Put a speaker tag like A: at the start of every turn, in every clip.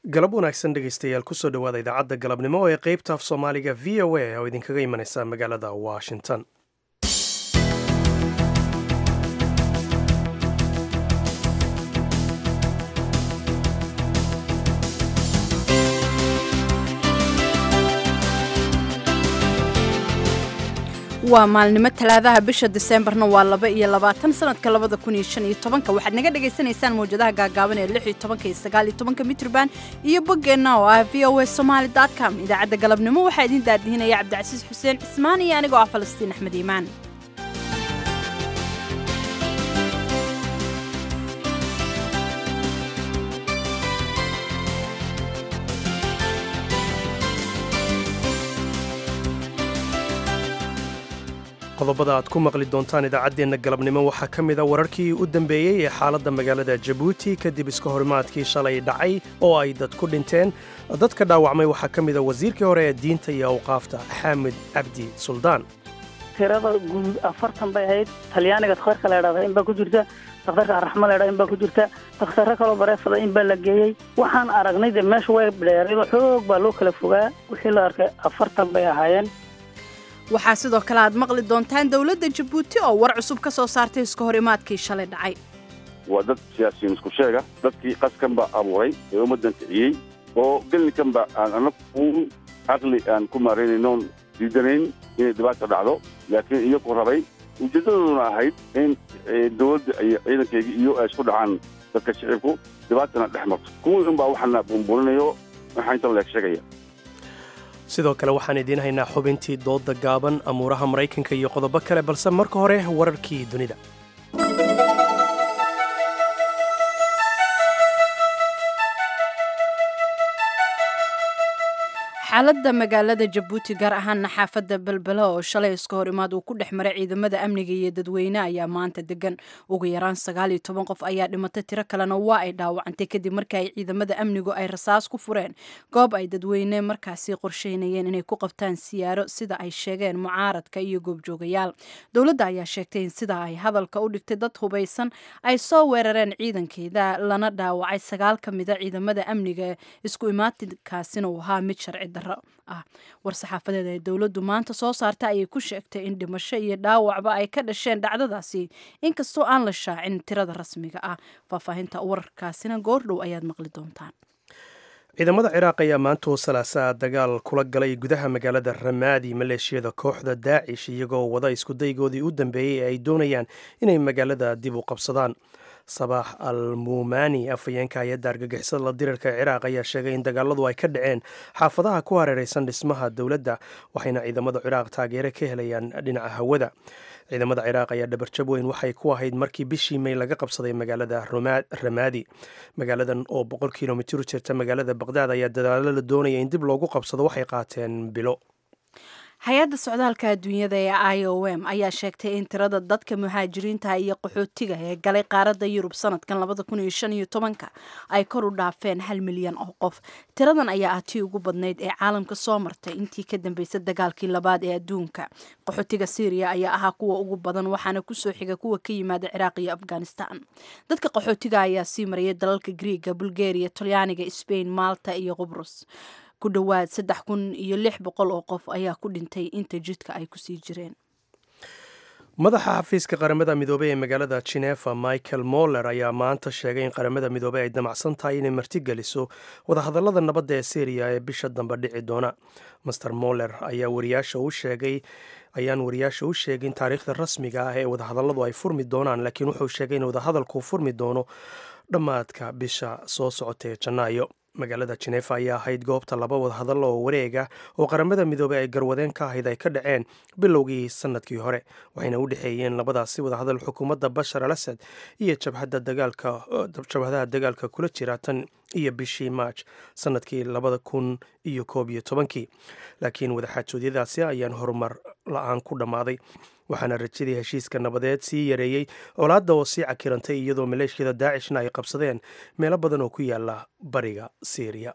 A: galab wanaagsan dhegaystayaal kusoo dhowaada idaacadda galabnimo ee qeybta af soomaaliga v o a oo idinkaga imanaysa magaalada washington
B: waa maalnimo talaadaha bisha diseembarna waa laba iyo labaatan sanadka labada kun iyo shan iyo tobanka waxaad naga dhagaysanaysaan mawjadaha gaagaaban ee lix iyo tobanka iyo sagaal iyo tobanka mitrban iyo boggeenna oo ah v o a somaali dot com idaacadda galabnimo waxaa idiin daadihinaya cabdicasiis xuseen cismaan iyo anigoo ah falastiin axmed iimaan
A: qodobada aad ku maqli doontaan idaacaddeenna galabnimo waxaa ka mid a wararkii u dambeeyey ee xaaladda magaalada jabuuti kadib iska horimaadkii shalay dhacay oo ay dad ku dhinteen dadka dhaawacmay waxaa ka mid a wasiirkii hore ee diinta iyo awqaafta xaamid cabdi suldaan
C: tirada guud afartan bay ahayd talyaaniga dakhtarka la idhahda in baa ku jirta dakhtarka araxma la idhahda in baa ku jirta dakhtaro kaloo bareefada in baa la geeyey waxaan aragnay dee meesha way dheeraydo xoog baa loo kala fogaa wixii la arkay afartan bay ahaayeen
B: waxaa sidoo kale aad maqli doontaan dowladda jabuuti oo war cusub ka soo saartay iska hor imaadkii shalay dhacay
D: waa dad siyaasiyiin isku sheega dadkii qaskan baa abuuray ee ummaddan kiciyey oo gelinkan ba aan anag uun caqli aan ku maaraynaynoon diidanayn inay dhibaata dhacdo laakiin iyagu rabay ujeeddadooduna ahayd in dowladda iyo ciidankeygii iyo ay isku dhacaan dadka shicibku dhibaatana dhex marto kuwii un baa waxaana buunbuuninayo waxaa inta leeg sheegaya
A: sidoo kale waxaan idiin haynaa xubintii doodda gaaban amuuraha maraykanka iyo qodobo kale balse marka hore wararkii dunida
B: xaaladda magaalada jabuuti gaar ahaana xaafadda belbela oo shalay iska hor imaad uu ku dhex maray ciidamada amniga iyo dadweyne ayaa maanta degan ugu yaraan sagaal iyo toban qof ayaa dhimatay tiro kalena waa ay dhaawacantay kadib markii ay ciidamada amnigu ay rasaas ku fureen goob ay dadweyne markaasi qorsheynayeen inay ku qabtaan siyaaro sida ay sheegeen mucaaradka iyo goobjoogayaal dowladda ayaa sheegtay in sida ay hadalka u dhigtay dad hubaysan ay soo weerareen ciidankeeda lana dhaawacay sagaal ka mida ciidamada amniga isku imaatinkaasina uu ahaa mid sharci ah war-saxaafadeed ee dowladdu maanta soo saarta ayay ku sheegtay in dhimasho iyo dhaawacba ay ka dhasheen dhacdadaasi inkastoo aan la shaacin tirada rasmiga ah faahfaahinta wararkaasina goordhow ayaad maqli doontaan
A: ciidamada ciraaq ayaa maantoo salaasaa dagaal kula galay gudaha magaalada ramaadi maleeshiyada kooxda daacish iyagoo wada iskudaygoodii u dambeeyey ee ay doonayaan inay magaalada dib u qabsadaan sabaax al muumani afhayeenka hay-adda argagixisada la dirirka ee ciraaq ayaa sheegay in dagaaladu ay ka dhaceen xaafadaha ku hareereysan dhismaha dowladda waxayna ciidamada ciraaq taageere ka helayaan dhinaca hawada ciidamada ciraaq ayaa dhabarjab weyn waxay ku ahayd markii bishii may laga qabsaday magaalada ramaadi magaaladan oo boqol kilomitir u jirta magaalada baqdaad ayaa dadaalo la doonaya in dib loogu qabsado waxay qaateen bilo
B: hay-adda socdaalka adduunyada ee i o m ayaa sheegtay in tirada dadka muhaajiriinta iyo qaxootiga ee galay qaaradda yurub sanadkan labada kun iyo shan iyo tobanka ay kor u dhaafeen hal milyan oo qof tiradan ayaa ah tii ugu badnayd ee caalamka soo martay intii ka dambeysay dagaalkii labaad ee adduunka qaxootiga syriya ayaa ahaa kuwa ugu badan waxaana kusoo xiga kuwa ka yimaada ciraaq iyo afghanistan dadka qaxootiga ayaa sii marayay dalalka griiga bulgaria talyaaniga sbain malta iyo qubrus ku dhowaad saddex kun iyo lix boqol oo qof ayaa ku dhintay inta jidka ay kusii jireen
A: madaxa xafiiska qaramada midoobey ee magaalada jinefa michael moller ayaa maanta sheegay in qaramada midoobey ay damacsan tahay inay martigeliso wadahadallada nabadda ee syriya ee bisha dambe dhici doona master moller ayaa wariyaasha u sheegay ayaan wariyaasha u sheegin taariikhda rasmiga ah ee wadahadalladu ay furmi doonaan laakiin wuxuu sheegay in wadahadalku furmi doono dhammaadka bisha soo socota ee janaayo magaalada jinefa ayaa ahayd goobta laba wadahadallo oo wareega oo qaramada midoobey ay garwadeen ka ahayd ay ka dhaceen bilowgii sanadkii hore waxayna u dhexeeyeen labadaasi wadahadal xukuumadda bashar al asad iyo jabhadaha dagaalka kula jira tan iyo bishii maaj sanadkii labada kun iyo koob iyo tobankii laakiin wadaxaajoodyadaasi ayaan horumar la-aan ku dhammaaday waxaana rajadii heshiiska nabadeed sii yareeyey colaadda oo sii cakirantay iyadoo maleeshiyada daacishna ay qabsadeen meelo badan oo ku yaala bariga syriya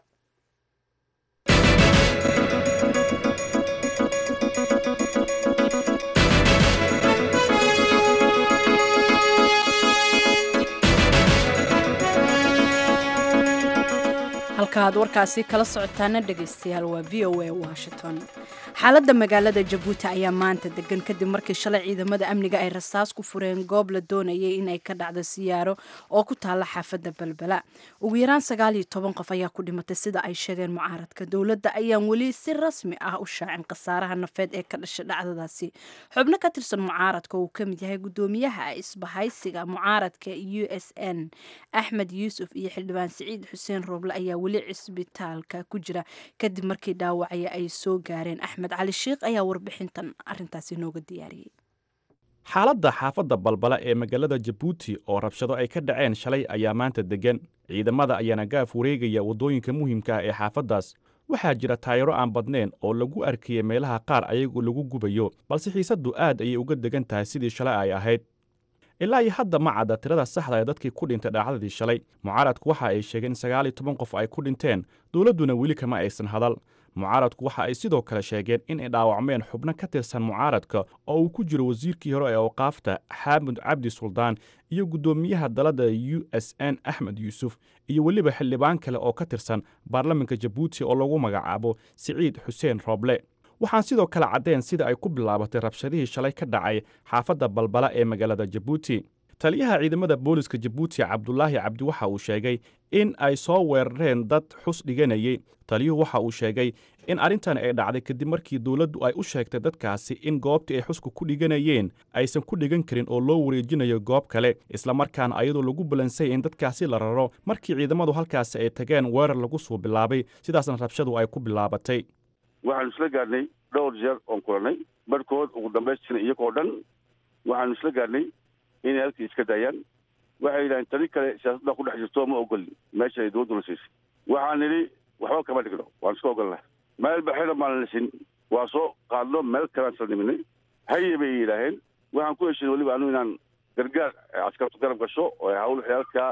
B: halka aad warkaasi kala socotaana dhegaystayaal waa v o a washington xaaladda magaalada jabuuti ayaa maanta degan kadib markii shalay ciidamada amniga ay rasaas ku fureen goob la doonayay inay ka dhacdo siyaaro oo ku taalla xaafadda balbala ugu yaraan sagaal iyo toban qof ayaa ku dhimatay sida ay sheegeen mucaaradka dowladda ayaan weli si rasmi ah u shaacin khasaaraha nafeed ee ka dhashay dhacdadaasi xubno ka tirsan mucaaradka uu ka mid yahay guddoomiyaha isbahaysiga mucaaradka u s n axmed yuusuf iyo xildhibaan siciid xuseen rooble ayaa weli cisbitaalka ku jira kadib markii dhaawacaya ay soo gaareen axmed cali sheikh ayaa warbixintan arintaasi nooga diyaariyey
E: xaaladda xaafadda balbala ee magaalada jabuuti oo rabshado ay ka dhaceen shalay ayaa maanta deggan ciidamada ayaana gaaf wareegaya waddooyinka muhiimka ah ee xaafaddaas waxaa jira taayaro aan badnayn oo lagu arkayay meelaha qaar ayagoo lagu gubayo balse xiisaddu aad ayay uga degan tahay sidii shalay ay ahayd ilaa iyo hadda ma cadda tirada saxda ee dadkii ku dhintay dhacdadii shalay mucaaradku waxa ay sheegeen in sagaal iyo toban qof ay ku dhinteen dowladduna weli kama aysan hadal mucaaradku waxa ay sidoo kale sheegeen in ay dhaawacmeen xubno ka tirsan mucaaradka oo uu ku jiro wasiirkii hore ee awqaafta xaamud cabdi suldaan iyo guddoomiyaha dalada u s n axmed yuusuf iyo weliba xildhibaan kale oo ka tirsan baarlamanka jabuuti oo lagu magacaabo siciid xuseen rooble waxaan sidoo kale caddeen sida ay ku bilaabatay rabshadihii shalay ka dhacay xaafadda balbala ee magaalada jabuuti taliyaha ciidamada booliska jabuuti cabdulaahi cabdi waxa uu sheegay in ay soo weerareen dad xus dhiganayay taliyuhu waxa uu sheegay in arrintan ay dhacday kadib markii dowladdu ay u sheegtay dadkaasi in goobtii ay xusku ku dhiganayeen aysan ku dhigan karin oo loo wareejinayo goob kale islamarkaana ayadoo lagu balansayay in dadkaasi la raro markii ciidamadu halkaasi ay tageen weerar lagu soo bilaabay sidaasna rabshadu ay ku bilaabatay
D: waxaanu isla gaadhnay dhowr jeer oon kulannay barhkood ugu dambaystina iyagoo dhan waxaanu isla gaadhnay inay halkii iska daayaan waxay yidhahdeen tani kale siyaasadda ku dhex jirto ma ogolin meesha ay dowladduna siisay waxaan nidhi waxba kama dhigno waan iska ogolnahay meel baxina maan lisin waa soo qaadno meel kalean sal niminay haye bay yidhaaheen waxaan ku heshin weliba anu inaan gargaar askartu garab gasho oo hawl xeelkaa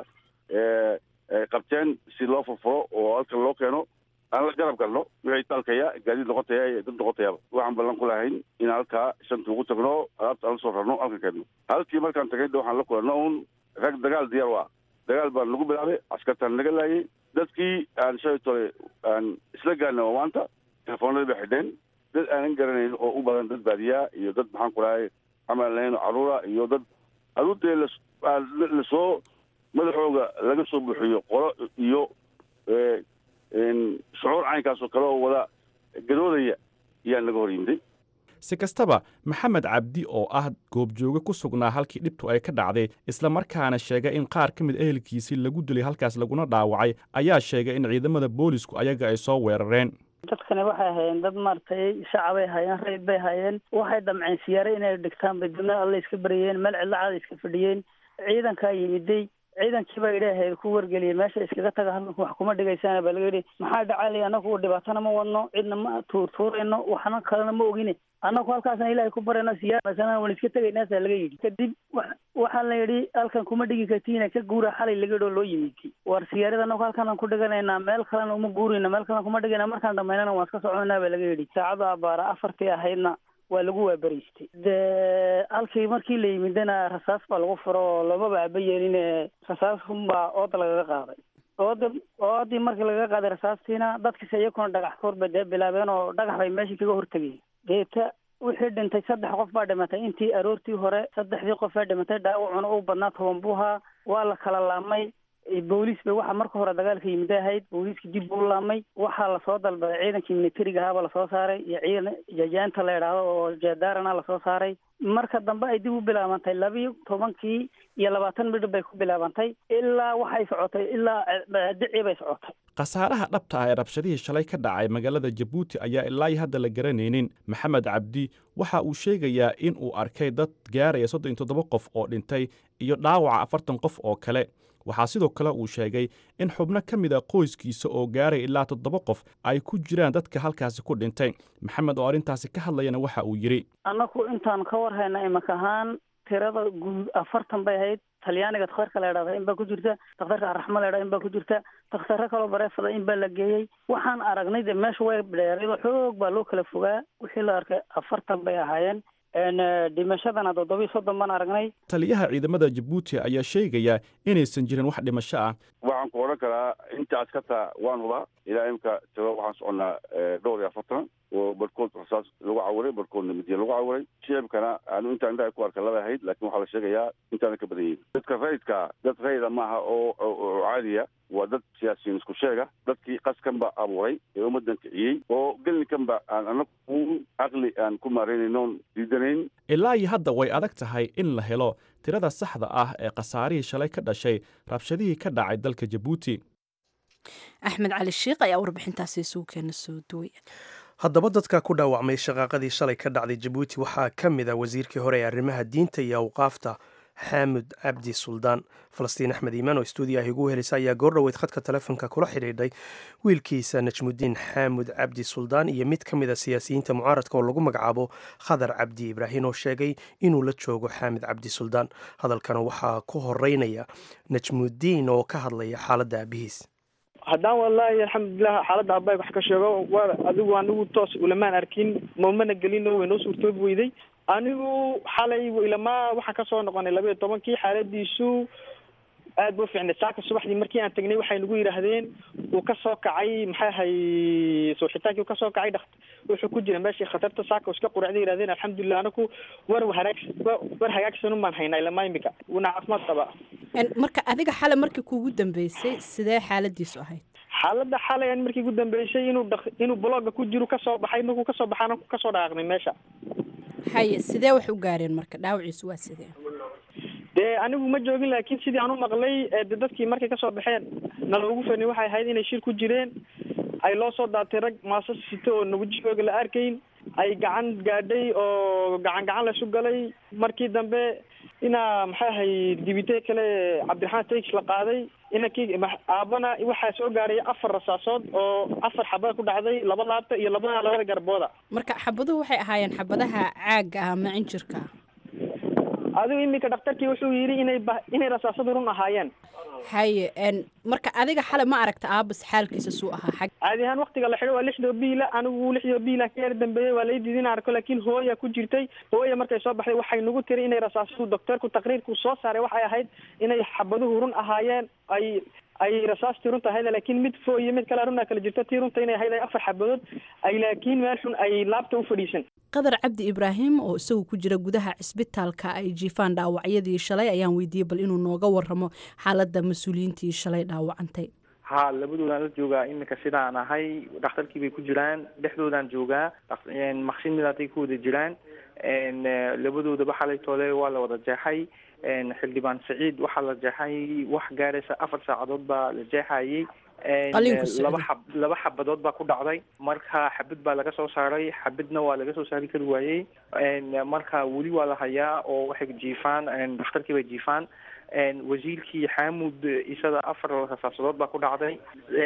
D: ay qabteen si loo furfuro oo halkan loo keeno aan la garab galno wixii dalkaya gaadiid noqotaya iyo dad noqotayaba waxaan ballan ku lahayn inaan halkaa shanta ugu tagno alaabta aan la soo rarno halkan keenno halkii markaan tagay de waxaan la kulanno un rag dagaal diyaar u ah dagaal baan nagu bilaabay askartaan naga laayay dadkii aan shalay tole aan isla gaarna oo maanta telefoonadii bay xidheen dad aanan garanayn oo u badan dad baadiyaa iyo dad maxaan ku lahay camal lahayn oo carruura iyo dad aduudee lasoo madaxooga laga soo buuxiyo qolo iyo shucuur caynkaasoo kale oo wada gadoodaya ayaa naga hor yimday
E: si kastaba maxamed cabdi oo ah goobjooge ku sugnaa halkii dhibtu ay ka dhacday islamarkaana sheegay in qaar ka mid ehelkiisii lagu dilay halkaas laguna dhaawacay ayaa sheegay in ciidamada boolisku ayaga ay soo weerareen
C: dadkani waxay hayeen dad maaragtay shacabay hayeen rayid bay hayeen waxay damceen siyaare inay dhigtaan bay dibna alle iska baryeen meel cidla caada iska fadhiyeen ciidankaa yimiday ciidankii baa idhaahayd ku wargeliyay meesha iskaga taga halkanku wax kuma dhigaysaan baa laga yidhi maxaa dhacaalay annagu dhibaatana ma wadno cidna ma tuurtuurayno waxna kalena ma ogine annagu halkaasna ilaahay ku barayno siyaasana waan iska tegaynaasaa laga yidhi kadib waxaa la yidhi halkan kuma dhigi kartiina ka guura xalay laga yidhi oo loo yimid war siyaarada annagu halkanaan ku dhiganaynaa meel kalena uma guurayna meel kalena kuma dhigayna markaan dhamaynana waan iska soconaa baa laga yidhi saacada abaara afartii ahaydna waa lagu waaberiystay de halkii markii la yimidana rasaas baa lagu furo oo loomaba aba yeelin rasaas unbaa ooda lagaga qaaday ooda oodii markii lagaga qaaday rasaastiina dadkiisa iyakuna dhagax koor bay dee bilaabeen oo dhagax bay meeshii kaga hortegeen deeta wixii dhintay saddex qof baa dhimatay intii aroortii hore saddexdii qof baa dhimatay dhaawacuna u badnaa toban buuhaa waa la kala laamay booliis bay waxa marka hore dagaalka yimida ahayd booliiska dib buu laamay waxaa lasoo dalbaday ciidankii militariga ahaaba lasoo saaray iyo ciidan jajaanta la idhaahdo oo jeedaarana lasoo saaray marka dambe ay dib u bilaabantay labiyo tobankii iyo labaatan midhib bay ku bilaabantay ilaa waxay socotay ilaa dicii bay socotay
E: khasaaraha dhabta ah ee rabshadihii shalay ka dhacay magaalada jabuuti ayaa ilaa iyo hadda la garanaynin maxamed cabdi waxa uu sheegayaa in uu arkay dad gaaraya soddon iyo toddoba qof oo dhintay iyo dhaawaca afartan qof oo kale waxaa sidoo kale uu sheegay in xubno ka mid a qoyskiisa oo gaaray ilaa toddoba qof ay ku jiraan dadka halkaasi ku dhintay maxamed oo arrintaasi ka hadlayana waxa uu yidhi
C: annagu intaan ka war hayna imanka ahaan tirada guud afartan bay ahayd talyaaniga dakhtarka la idhahda in baa ku jirta dakhtarka arraxma la idhahda in baa ku jirta dakhtaro kaloo bareefada in baa la geeyey waxaan aragnay de meesha way dheeraydo xoog baa loo kala fogaa wixii la arkay afartan bay ahaayeen dhimashadana toddobiyo soddon baan aragnay
E: taliyaha ciidamada jabuuti ayaa sheegaya inaysan jirin wax dhimasho ah
D: waxaan ku odhan karaa inta askarta waan hubaa ilaa imka tiro waxaan soconnaa dhowr iyo afartan oo barhkood rasaas lagu cawiray barhkoodna midiya lagu cawiray shicibkana aanu intaan indhaha ku arka laba ahayd laakiin waxaa la sheegayaa intaana ka badan yihin dadka rayidka dad rayida maaha oo oo caadiya waa dad siyaasiyiin isku sheega dadkii qaskanba abuuray ee ummadan kiciyey oo gelinkanba aan anagu u caqli aan ku maaraynaynoon diidanayn
E: ilaa iyo hadda way adag tahay in la helo tirada saxda ah ee khasaarihii shalay ka dhashay rabshadihii ka dhacay dalka jabuuti
B: axmed cali shiikh ayaa warbixintaasi isugu keena soo duwaya
A: haddaba dadka ku dhaawacmay shaqaaqadii shalay ka dhacday jabuuti waxaa ka mid a wasiirkii hore ee arrimaha diinta iyo awqaafta xaamud cabdi suldaan falastiin axmed iimaan oo stuudiyaha igu helisa ayaa goordhoweyd khadka telefoonka kula xidhiidhay wiilkiisa najmudiin xaamud cabdi suldaan iyo mid ka mid a siyaasiyiinta mucaaradka oo lagu magacaabo khadar cabdi ibraahin oo sheegay inuu la joogo xaamud cabdi suldaan hadalkana waxaa ku horeynaya najmudiin oo ka hadlaya xaaladda aabihiis
F: haddaan wallaahi alxamdulilah xaaladda abaay wax ka sheego waa adigu anigu toos ulamaan arkin mamana gelino way noo suurtoobi weyday anigu xalay ilamaa waxaan kasoo noqonay laba iyo tobankii xaaladiisu aad bu fiicnay saaka subaxdii markii aan tagnay waxay nagu yidhaahdeen uu kasoo kacay maxay ahay suuxitaankii uu kasoo kacay dhak wuxuu ku jira meeshii khatarta saaka iska quracday yidhahdeen alxamdulilah anaku war haraag war hagaagsan umaan haynaa ilamaa imika wuuna caafimaad qabaa
B: marka adiga xale markii kuugu dambeysay sidee xaaladiisu ahayd
F: xaaladda xalay an markii ugu dambeysay inuu dha inuu blogga ku jiro kasoo baxay markuu kasoo baxaana kasoo dhaqaaqnay meesha
B: haye sidee wax u gaareen marka dhaawaciisu waa sidee
F: dee anigu ma joogin laakiin sidii aan u maqlay de dadkii markay kasoo baxeen naloogu fani waxay ahayd inay shir ku jireen ay loo soo daatay rag maasas sito oo nabujooga la arkayn ay gacan gaadhay oo gacan gacan laysu galay markii dambe inaa maxay ahay dibite kale cabdiraxmaan taix la qaaday inankii aabana waxaa soo gaaray afar rasaasood oo afar xabada ku dhacday laba laabta iyo labada labada garbooda
B: marka xabaduhu waxay ahaayeen xabadaha caaga ah ama cinjirka
F: adigu iminka dhakhtarkii wuxuu yidhi inay ba inay rasaasadu run ahaayeen
B: haye marka adiga xale ma aragta aabas xaalkiisa suu ahaa xag
F: caadi ahaan waktiga la xidho waa lixdoo biila anigu lixdoo biila ka yar dambeeyey waa lai diidin arko laakiin hooya ku jirtay hooya markay soo baxday waxay nagu tiri inay rasaasadu docteerku taqriirku soo saaray waxay ahayd inay xabaduhu run ahaayeen ay ay rasaastii runta ahayd laakiin mid fo iyo mid kale runaa kala jirto tii runta inay ahayd ay afar xabadood ay laakiin meel xun ay laabta u fadhiisan
B: qadar cabdi ibraahim oo isagu ku jira gudaha cisbitaalka ay jiifaan dhaawacyadii shalay ayaan weydiiyey bal inuu nooga waramo xaaladda mas-uuliyiintii shalay dhaawacantay
G: ha labadoodaan la joogaa iminka sidaan ahay dhakhtarkii bay ku jiraan dhexdoodaan joogaa maqsin midaatay ku wada jiraan labadoodaba xalay toole waa la wada jeexay xildhibaan saciid waxaa la jeexay wax gaaraysa afar saacadood baa la jeexayay laba xab laba xabadood baa ku dhacday marka xabad baa laga soo saaray xabadna waa laga soo saari kari waayey marka weli waa la hayaa oo waxay jiifaan dhakhtarkii bay jiifaan wasiirkii xaamud isada afar rasaasadood baa ku dhacday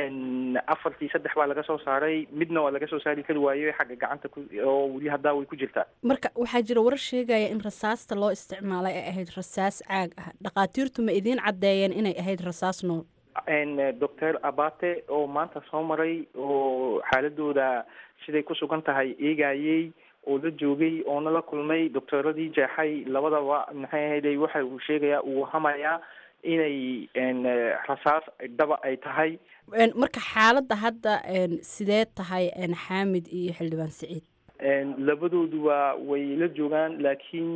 G: afartii saddex baa laga soo saaray midna waa laga soo saari kari waayey xagga gacanta oo weli haddaa way ku jirtaa
B: marka waxaa jira warar sheegaya in rasaasta loo isticmaalay ay ahayd rasaas caag ah dhakhaatiirtu ma idiin caddeeyeen inay ahayd rasaas nool
G: doctor abate oo maanta soo maray oo xaaladooda siday ku sugan tahay eegayey oo la joogay oona la kulmay doctooradii jeexay labadaba maxay ahayday waxa uu sheegayaa uu hamayaa inay rasaas dhaba ay tahay
B: marka xaaladda hadda sidee tahay xaamid iyo xildhibaan saciid
G: labadooduba way la joogaan laakiin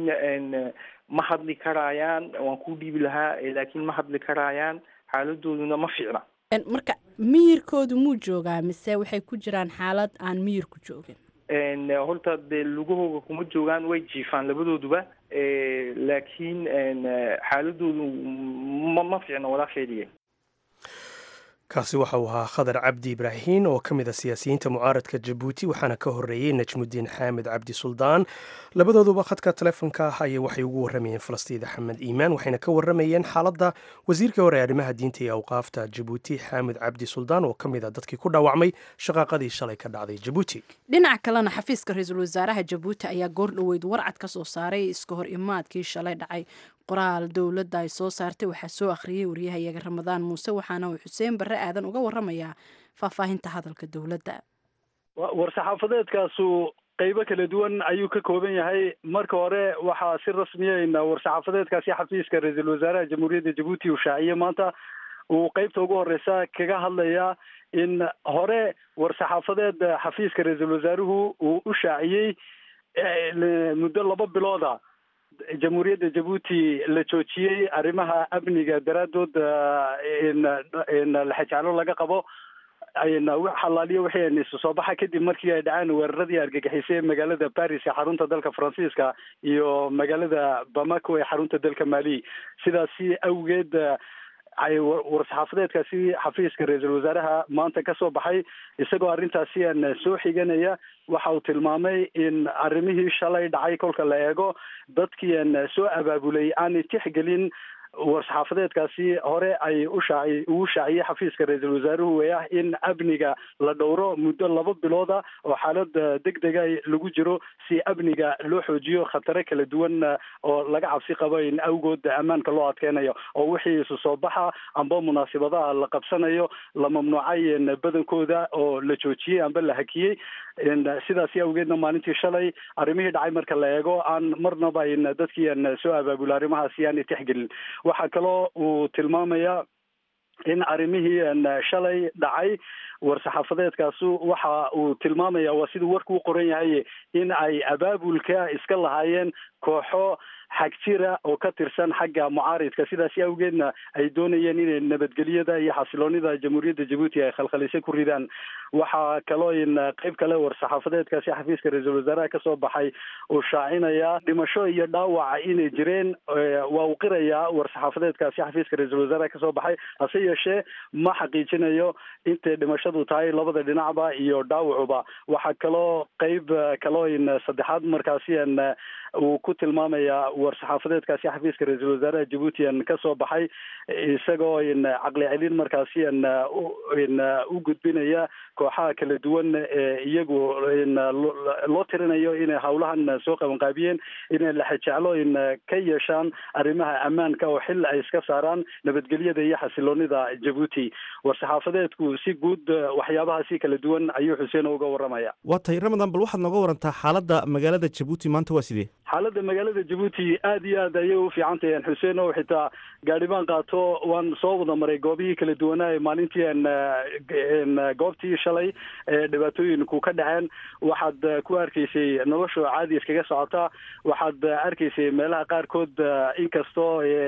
G: ma hadli karaayaan waan ku dhiibi lahaa laakiin ma hadli karaayaan xaaladooduna ma fiicna
B: marka miyirkoodu muu joogaa mise waxay ku jiraan xaalad aan miyirku joogin
G: horta dee lugahooga kuma joogaan way jiifaan labadooduba laakiin xaaladoodu ma ma fiicna walaasheediye
A: kaasi waxa uu ahaa khadar cabdi ibraahin oo ka mid a siyaasiyiinta mucaaradka jabuuti waxaana ka horreeyey najmudiin xaamid cabdi suldaan labadooduba khadka telefoonka ah ayay waxay ugu warramayeen falastiin axmed iimaan waxayna ka warramayeen xaaladda wasiirkii hore ee arrimaha diinta iyo awqaafta jabuuti xaamid cabdi suldaan oo ka mid a dadkii ku dhaawacmay shaqaaqadii shalay ka dhacday jabuuti
B: dhinaca kalena xafiiska ra-iisul wasaaraha jabuuti ayaa goor dhoweyd warcad ka soo saaray iska hor imaadkii shalay dhacay qoraal dowladda ay soo saartay waxaa soo akhriyey wariyahayaga ramadaan muuse waxaana uu xuseen barre aadan uga warramayaa faahfaahinta hadalka dowladda
H: war-saxaafadeedkaasu qeybo kala duwan ayuu ka kooban yahay marka hore waxaa si rasmiya war-saxaafadeedkaasi xafiiska ra-iisul wasaaraha jamhuuriyadda jabuuti uu shaaciyey maanta uu qeybta ugu horeysa kaga hadlaya in hore war-saxaafadeed xafiiska ra-iisul wasaaruhu uu u shaaciyey muddo laba bilooda jamhuuriyadda jabuuti la joojiyey arrimaha amniga daraadood laxajaclo laga qabo xalaaliyo wixii isu soo baxa kadib markii ay dhaceen weeraradii argagixisay ee magaalada paris ee xarunta dalka faransiiska iyo magaalada bamako ee xarunta dalka mali sidaasi awgeed ay war-saxaafadeedkaasi xafiiska ra-iisul wasaaraha maanta ka soo baxay isagoo arrintaasi aan soo xiganaya waxa uu tilmaamay in arrimihii shalay dhacay kolka la eego dadkii aan soo abaabulay aanay tixgelin war-saxaafadeedkaasi hore ay u shaaci ugu shaaciyey xafiiska ra-iisul wasaaruhu ee ah in amniga la dhowro muddo laba bilooda oo xaalad degdega lagu jiro si amniga loo xoojiyo khatare kala duwan oo laga cabsi qabo in awgood ammaanka loo adkeynayo oo wixii isu soo baxa amba munaasibadaha la qabsanayo la mamnuucay badankooda oo la joojiyey amba la hakiyey sidaasi awgeedna maalintii shalay arrimihii dhacay marka la eego aan marnaba in dadkii aan soo abaabula arrimahaasi aanay tixgelin waxaa kaloo uu tilmaamaya in arrimihii shalay dhacay war-saxaafadeedkaasu waxa uu tilmaamaya waa siduu warku u qoran yahay in ay abaabulka iska lahaayeen kooxo xag jira oo ka tirsan xagga mucaaridka sidaasi awgeedna ay doonayeen inay nabadgelyada iyo xasiloonida jamhuuriyadda jabuuti ay khalkhalisay ku ridaan waxaa kaloo in qeyb kale war-saxaafadeedkaasi xafiiska ra-iisul wasaaraha kasoo baxay uu shaacinaya dhimasho iyo dhaawaca inay jireen waa uu qirayaa war-saxaafadeedkaasi xafiiska ra-iisul wasaaraha kasoo baxay hase yeeshee ma xaqiijinayo intay dhimashadu tahay labada dhinacba iyo dhaawacuba waxaa kaloo qeyb kaloo in saddexaad markaasi an uu ku tilmaamaya war-saxaafadeedkaasi xafiiska ra-iisul wasaaraha jabuuti an kasoo baxay isagoo in caqli celin markaasi an in u gudbinaya kooxaha kala duwan ee iyagu in loo tirinayo inay hawlahan soo qabanqaabiyeen inay laxajeclo in ka yeeshaan arrimaha ammaanka oo xil ay iska saaraan nabadgelyada iyo xasiloonida jabuuti war-saxaafadeedku si guud waxyaabahaasi kala duwan ayuu xuseen uga waramaya
I: waa tahay ramadan bal waxaad nooga warantaa xaaladda magaalada jabuuti maanta waa sidee
H: xaaladda magaalada jabuuti aad iyo aad ayay u fiican tahay xuseen oo xitaa gaadhibaan qaato waan soo wada maray goobihii kala duwanaa ee maalintii n goobtii shalay ee dhibaatooyinku ka dhaceen waxaad ku arkaysay nolosha caadi iskaga socotaa waxaad arkaysay meelaha qaarkood inkastoo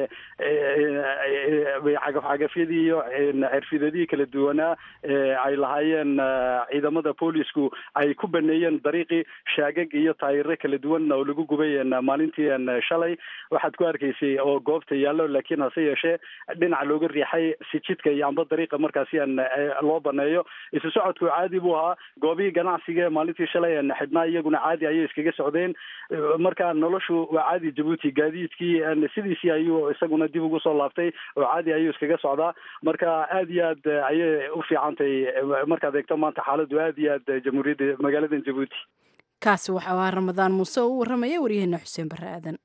H: cagafcagafyadii iyo cirfidadii kala duwanaa ay lahaayeen ciidamada boolisku ay ku baneeyeen dariiqii shaagag iyo taayiro kala duwan oo lagu gubay maalintii shalay waxaad ku arkaysay oo goobta yaallo laakiin hase yeeshee dhinaca looga riixay si jidka iyo amba dariiqa markaasi an loo baneeyo isu socodku caadi buu ahaa goobihii ganacsiga maalintii shalay an xidhnaa iyaguna caadi ayay iskaga socdeen marka noloshu waa caadi jabuuti gaadiidkii sidiisii ayuu isaguna dib ugu soo laabtay oo caadi ayuu iskaga socdaa marka aad iyo aad ayay u fiicantay markaad eegto maanta xaaladdu aad iyo aad jamhuuriyadda magaalada jabuuti
B: kaasi waxa ahaa ramadaan muuse oo u warramaya waryaheena xuseen barre aadan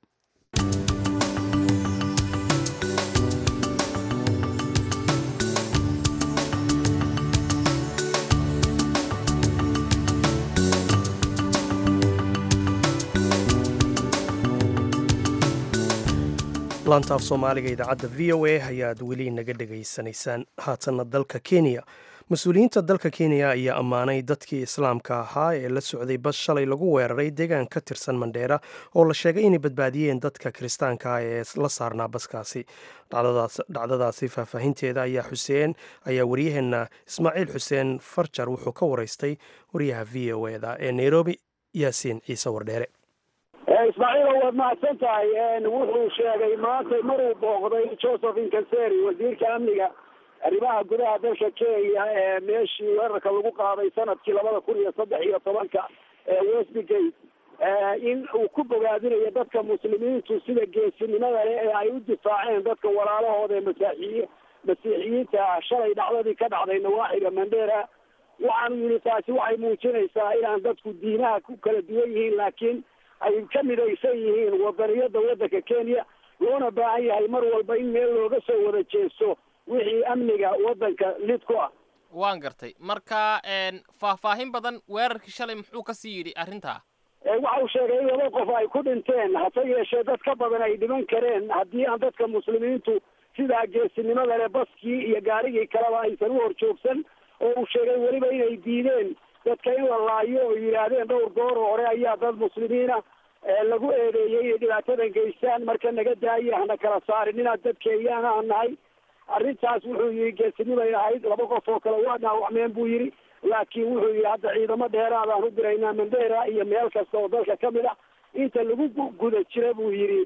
A: laanta af soomaaliga idaacadda v o a ayaad weli naga dhegaysanaysaan haatanna dalka kenya mas-uuliyiinta dalka kenya ayaa ammaanay dadkii islaamka ahaa ee la socday bas shalay lagu weeraray deegaan ka tirsan mandheera oo la sheegay inay badbaadiyeen dadka kiristaanka ah ee la saarnaa baskaasi dhacdadaasi faahfaahinteeda ayaa xuseen ayaa waryaheenna ismaaciil xuseen farjar wuxuu ka waraystay waryaha v o eda ee nairobi yaasiin ciise wardheere
J: ismaaciilo waad mahadsan tahay wuxuu sheegay maanta maruu booqday joseph inkanseri wasiirka amniga arrimaha gudaha dalka kenya ee meeshii weerarka lagu qaaday sanadkii labada kun iyo saddex iyo tobanka ee westgate in uu ku bogaadinayo dadka muslimiintu sida geesinimada leh ee ay u difaaceen dadka walaalahooda ee masaaxiyi masiixiyiinta shalay dhacdadii ka dhacday nawaaxiga mandera waxaanu yidhi taasi waxay muujinaysaa inaan dadku diinaha ku kala duwan yihiin laakiin ay ka midaysan yihiin wadaniyada waddanka kenya loona baahan yahay mar walba in meel looga soo wada jeesto wixii amniga waddanka lid ku ah
K: waan gartay marka faahfaahin badan weerarkii shalay muxuu kasii yidhi arrintaa
J: waxa uu sheegay in laba qof ay ku dhinteen hase yeeshee dad ka badan ay dhiman kareen haddii aan dadka muslimiintu sidaa geesinimada leh baskii iyo gaarigii kaleba aysan u horjoogsan oo uu sheegay weliba inay diideen dadka in la laayo oo yidhaahdeen dhowr goor oo hore ayaa dad muslimiina lagu eedeeyey inay dhibaatadan geystaan marka naga daaya hana kala saarin inaad dad keeyaan aan nahay arrintaas wuxuu yihi geesinimay ahayd laba qof oo kale waa dhaawacmeen buu yidhi laakiin wuxuu yidhi hadda ciidamo dheeraadaan u diraynaa mandera iyo meel kasta oo dalka kamid ah inta lagu guda jira buu yidhi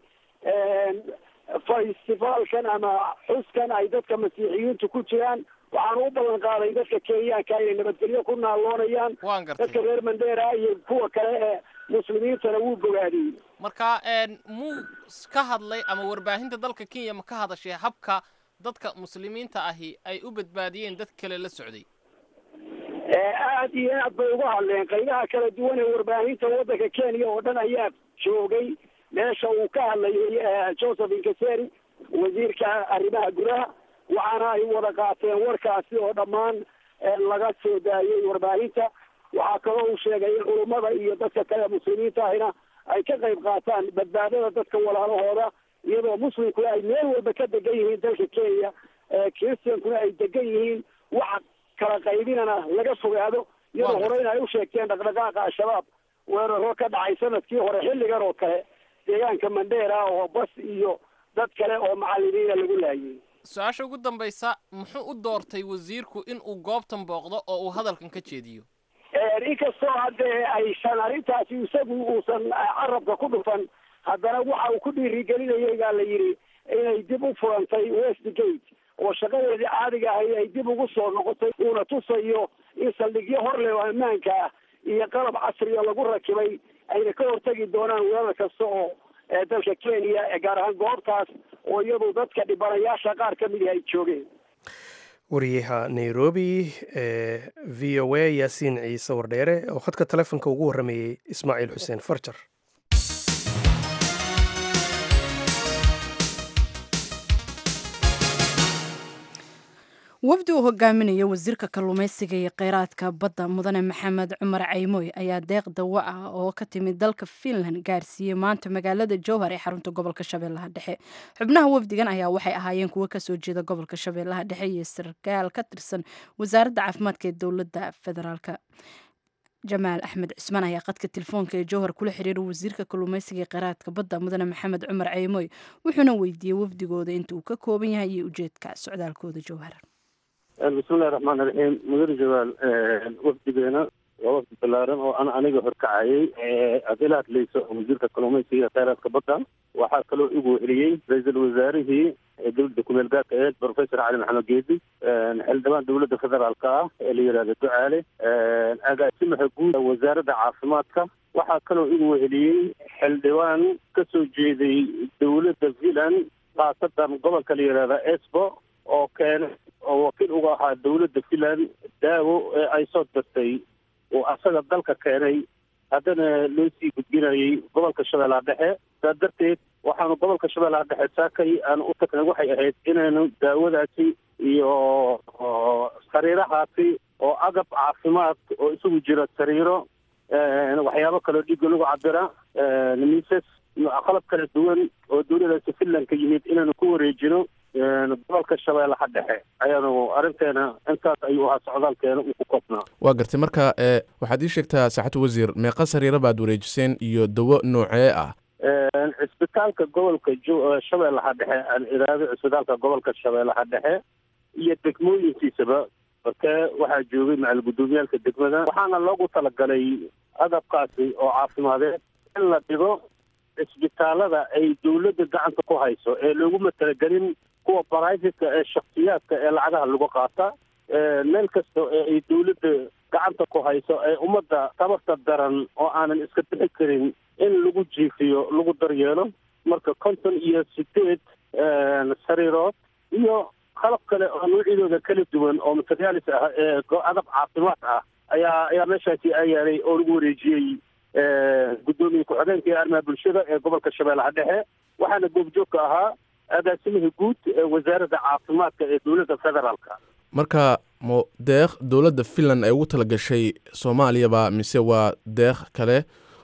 J: festivaalkan ama xuskan ay dadka masiixiyiintu ku jiraan waxaan u ballan qaaday dadka kenyaanka inay nabadgelyo ku naaloonayaan dadka reer mandera iyo kuwa kale ee muslimiintana wuu bogaadiyey
K: marka muu ka hadlay ama warbaahinta dalka kenya ma ka hadashay habka dadka muslimiinta ahi ay u badbaadiyeen dad kale la socday
J: aad iyo aad bay uga hadleen qaybaha kala duwan ee warbaahinta waddanka kenya oo dhan ayaa joogay meesha uu ka hadlayay joseph inkaseri wasiirka arrimaha gudaha waxaana ay wada qaateen warkaasi oo dhammaan laga soo daayay warbaahinta waxaa kaloo uu sheegay in culummada iyo dadka kale muslimiinta ahina ay ka qayb qaataan badbaadada dadka walaalahooda iyadoo muslimkuna ay meel walba ka degan yihiin dalka kenya christiankuna ay degan yihiin waxa kala qaybinana laga fogaado iyadoo horeyna ay u sheegteen dhaqdhaqaaqa al-shabaab weeraro ka dhacay sanadkii hore xilligan oo kale deegaanka mandera oo bas iyo dad kale oo macalimiina lagu laayay
K: su-aasha ugu dambaysa muxuu u doortay wasiirku in uu goobtan booqdo oo uu hadalkan ka jeediyo
J: inkastoo haddee aysan arrintaasi isagu uusan carabka ku dhufan haddana waxa uu ku dhiirigelinayay baa la yidhi inay dib u furantay westgate oo shaqadeedii caadiga ahay ay dib ugu soo noqotay uuna tusayo in saldhigyo hor leh oo ammaanka ah iyo qalab casriya lagu rakibay ayna ka hortegi doonaan weerar kasta oo dalka kenya gaar ahaan goobtaas oo iyadu dadka dhibanayaasha qaar ka mid ah ay joogeen
A: wariyaha nairobi ee v o a yaasiin ciise wardheere oo khadka telefonka ugu warramayey ismaaciil xuseen farjar
B: wafdi uu hogaaminayo wasiirka kalluumaysiga iyo kheyraadka badda mudane maxamed cumar caymoy ayaa deeq dawo ah oo ka timid dalka finland gaarsiiyey maanta magaalada jowhar ee xarunta gobolka shabeellaha dhexe xubnaha wafdigan ayaa waxay ahaayeen kuwo kasoo jeeda gobolka shabeellaha dhexe iyo sarkaal ka tirsan wasaaradda caafimaadka ee dowladda federaalka jamaal axmed cismaan ayaa qadka telefoonka ee jowhar kula xiriiray wasiirka kalluumaysiga ee kheyraadka badda mudane maxamed cumar caymoy wuxuuna weydiiyey wafdigooda inta uu ka kooban yahay iyo ujeedka socdaalkooda jowhar
L: bismillahi raxmaan iraxiim mudane jawaal wafdigeena waa wafdi ballaaran oo an aniga horkacayay aad ila hadlayso wasiirka kalluumaysiga kheyraadka badda waxaa kaloo igu celiyey ra-iisul wasaarihii dowladda kumeel gaarka aheed professor cali maxamed geedi xildhibaan dowladda federaalka ah ee la yidhahdo ducaale agaasimaha guud wasaaradda caafimaadka waxaa kaloo igu celiyey xildhibaan ka soo jeeday dowladda finland khaasatan gobolka la yidhahda esbo oo keena oo wakiil uga ahaa dowladda finland daawo ee ay soo dartay oo asaga dalka keenay haddana loo sii gudbinayay gobolka shabeellaha dhexe saa darteed waxaanu gobolka shabeellaha dhexe saakay aan u tagnay waxay ahayd inaynu daawadaasi iyo sariirahaasi oo agab caafimaad oo isugu jira sariiro waxyaabo kaloo dhiigga lagu cabira miisas iyo qalab kala duwan oo dowladaasi finland ka yimid inaynu ku wareejino gobolka shabeellaha dhexe ayaanu arrinteena intaas ayuu ahaa socdaalkeena uu ku koobnaa
M: waa gartay marka waxaad ii sheegtaa saaxatu wasiir meeqa sariira baad wareejiseen iyo dawo noocee ah
L: cisbitaalka gobolka jo shabeellaha dhexe aan iraado cisbitaalka gobolka shabeellaha dhexe iyo degmooyinkiisaba markee waxaa joogay macal guddoomiyaalka degmada waxaana loogu talagalay agabkaasi oo caafimadeed in la dhigo cisbitaalada ay dowladda gacanta ku hayso ee looguma talagelin kuwa baraafitka ee shaksiyaadka ee lacagaha lagu qaata meel kasta ee ay dowladda gacanta ku hayso ee ummadda tabarta daran oo aanan iska bixi karin in lagu jiifiyo lagu daryeelo marka konton iyo sideed sariirood iyo qalab kale oo noocyadooda kala duwan oo materiaalis ah ee adab caafimaad ah ayaa ayaa meeshaasi ayaalay oo lagu wareejiyey guddoomiye ku-xigeenka ee arrimaha bulshada ee gobolka shabeellaha dhexe waxaana goobjoogka ahaa agaasimihii guud ee wasaaradda caafimaadka ee dowladda federaalka
M: marka mo deeq dowladda finland ay ugu talagashay soomaaliyaba mise waa deeq kale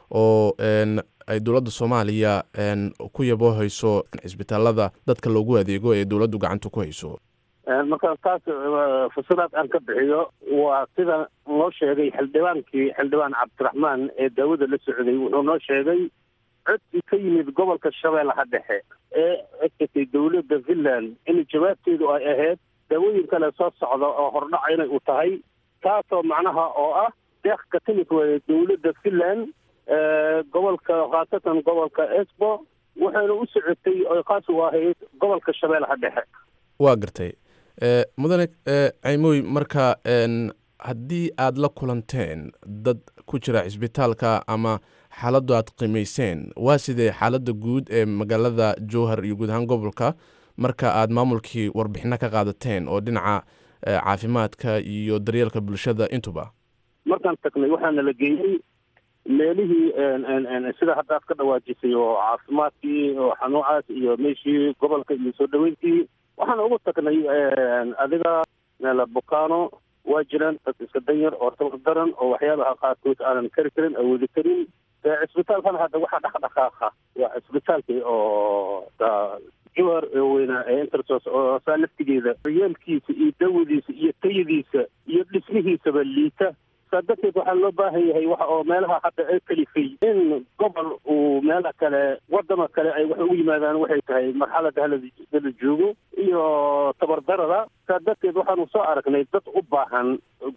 M: oo ay dowladda soomaaliya ku yabo hayso cisbitaalada dadka loogu adeego ee dowladdu gacanta ku hayso
L: markaan taas fasiraad aan ka bixiyo waa sida noo sheegay xildhibaankii xildhibaan cabdiraxmaan ee daawada la socday wuxuu noo sheegay codsi ka yimid gobolka shabeellaha dhexe ee codkatay dowladda finland in jawaabteedu ay ahayd daawooyin kale soo socda oo hordhaca inay u tahay taasoo macnaha oo ah deeq ka timid waaya dowladda finland gobolka khaasatan gobolka esbo waxayna u socotay oy khaas u ahayd gobolka shabeellaha dhexe
M: waa gartay mudane caymoy marka haddii aada la kulanteen dad ku jira cisbitaalka ama xaaladdu aad qiimayseen waa sidee xaaladda guud ee magaalada jowhar iyo guud ahaan gobolka marka aad maamulkii warbixino ka qaadateen oo dhinaca caafimaadka iyo daryeelka bulshada intuba
L: markaan tagnay waxaana la geeyey meelihii sida hadda aad ka dhawaajisay oo caafimaadkii oo xanuucaas iyo meeshii gobolka iyo soo dhaweyntii waxaan ugu tagnay adiga meel bukaano waa jiraan dad iska danyar oo tabar daran oo waxyaabaha qaarkood aanan kari karin awoodi karin cisbitaalkan hadda waxaa dhaqdhaqaaqa waa cisbitaalkii oo jowhar weynaa ee intersos oo saa laftigeeda daryeelkiisa iyo dawadiisa iyo tayadiisa iyo dhismihiisaba liita saa darteed waxaa loo baahan yahay waxa oo meelaha hadda ay kalifay in gobol uu meela kale wadama kale ay wax ugu yimaadaan waxay tahay marxalada halada joogo iyo tabardarada saa darteed waxaanu soo aragnay dad u baahan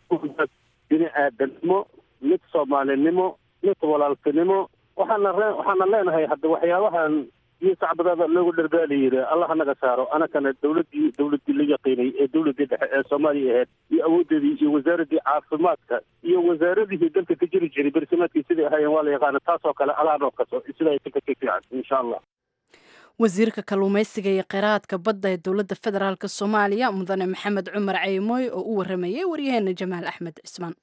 L: bini aadanimo mid soomaalinimo mid walaaltinimo waxaana ree waxaana leenahay hadda waxyaabahan iyo sacbadaada loogu dhargaalayiri allah naga saaro anakana dowladdii dowladdii la yaqiinay ee dowladdii dhexe ee soomaaliya ahayd iyo awoodeedii iyo wasaaradii caafimaadka iyo wasaaradihii dalka ka jiri jiray bersamaadkii siday ahaayeen waa la yaqaana taasoo kale allah noo kaso sida ay ka ka fiican insha allah
B: wasiirka kalluumaysiga iyo kheyraadka badda ee dowladda federaalk soomaaliya mudane maxamed cumar ceymoy oo u waramayay waryaheena jamaal axmed cismaan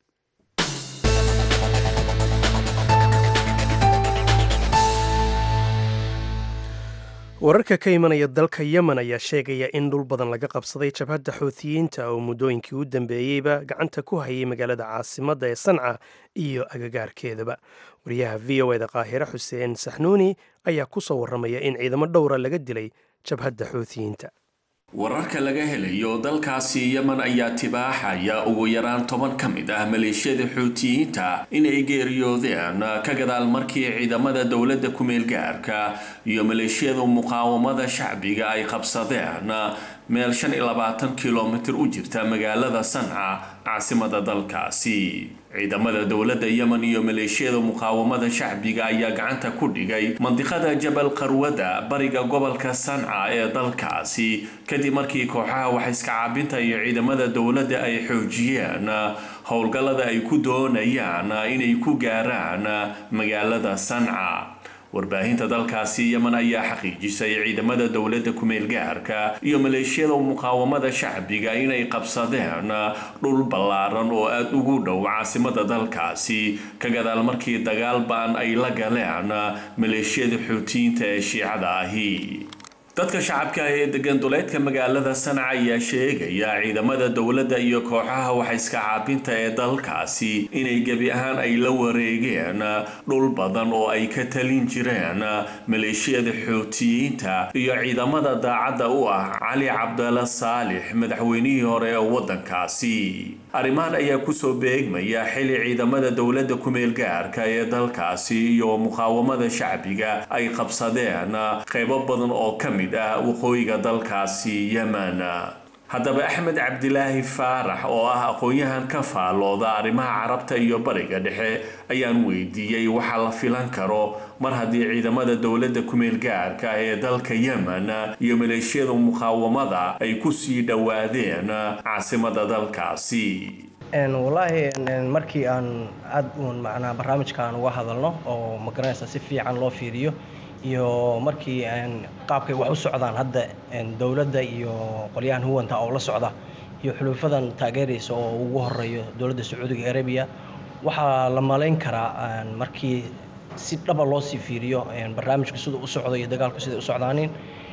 A: wararka ka imanaya dalka yemen ayaa sheegaya in dhul badan laga qabsaday jabhadda xuutiyiinta oo muddooyinkii u dambeeyeyba gacanta ku hayay magaalada caasimadda ee sanca iyo agagaarkeedaba wariyaha v o eda qaahire xuseen saxnuuni ayaa ku soo warramaya in ciidamo dhowra laga dilay jabhadda xuutiyiinta
N: wararka laga helayo dalkaasi yemen ayaa tibaaxaya ugu yaraan toban ka mid ah maleeshiyada xuutiyiinta inay geeriyoodeen ka gadaal markii ciidamada dowladda ku-meel gaarka iyo maleeshiyada muqaawamada shacbiga ay qabsadeen meel shan iyo labaatan kilomitir u jirta magaalada sanca caasimada dalkaasi ciidamada dowladda yemen iyo maleeshiyada muqaawamada shacbiga ayaa gacanta ku dhigay mandiqada jabal qarwada bariga gobolka sanca ee dalkaasi kadib markii kooxaha waxaiska caabinta iyo ciidamada dowladda ay xoojiyeen howlgallada ay ku doonayaan inay ku gaaraan magaalada sanca warbaahinta dalkaasi yemen ayaa xaqiijisay ciidamada dowladda ku-meel gaarka iyo maleeshiyada muqaawamada shacbiga inay qabsadeen dhul ballaaran oo aada ugu dhow caasimada dalkaasi ka gadaal markii dagaal ba-an ay la galeen maleeshiyada xuutiyiinta ee shiicada ahi dadka shacabka ee degan duleedka magaalada sanca ayaa sheegaya ciidamada dowladda iyo kooxaha waxaiska caabinta ee dalkaasi inay gebi ahaan ay la wareegeen dhul badan oo ay ka talin jireen maleeshiyada xuutiyiinta iyo ciidamada daacadda u ah cali cabdalla saalix madaxweynihii hore ee waddankaasi arrimahan ayaa kusoo beegmaya xili ciidamada dowladda ku-meel gaarka ee dalkaasi iyo muqaawamada shacbiga ay qabsadeen qaybo badan oo ka mid ah waqooyiga dalkaasi yemen haddaba axmed cabdilaahi faarax oo ah aqoon-yahan ka faalooda arrimaha carabta iyo bariga dhexe ayaan weydiiyey waxa la filan karo mar haddii ciidamada dowladda ku-meel gaarka ah ee dalka yemen iyo maleeshiyada muqaawamada ay kusii dhowaadeen caasimada dalkaasi
O: wallaahi markii aan aada uun macnaa barnaamijkaan uga hadalno oo magaranaysa si fiican loo fiiriyo iyo markii qaabkay wax u socdaan hadda dowladda iyo qolyahan huwanta oo la socda iyo xuluufadan taageeraysa oo ugu horeeyo dowladda sacuudiga arabiya waxaa la malayn karaa markii si dhaba loo sii fiiriyo barnaamijka siduu u socdo iyo dagaalku siday u socdaanin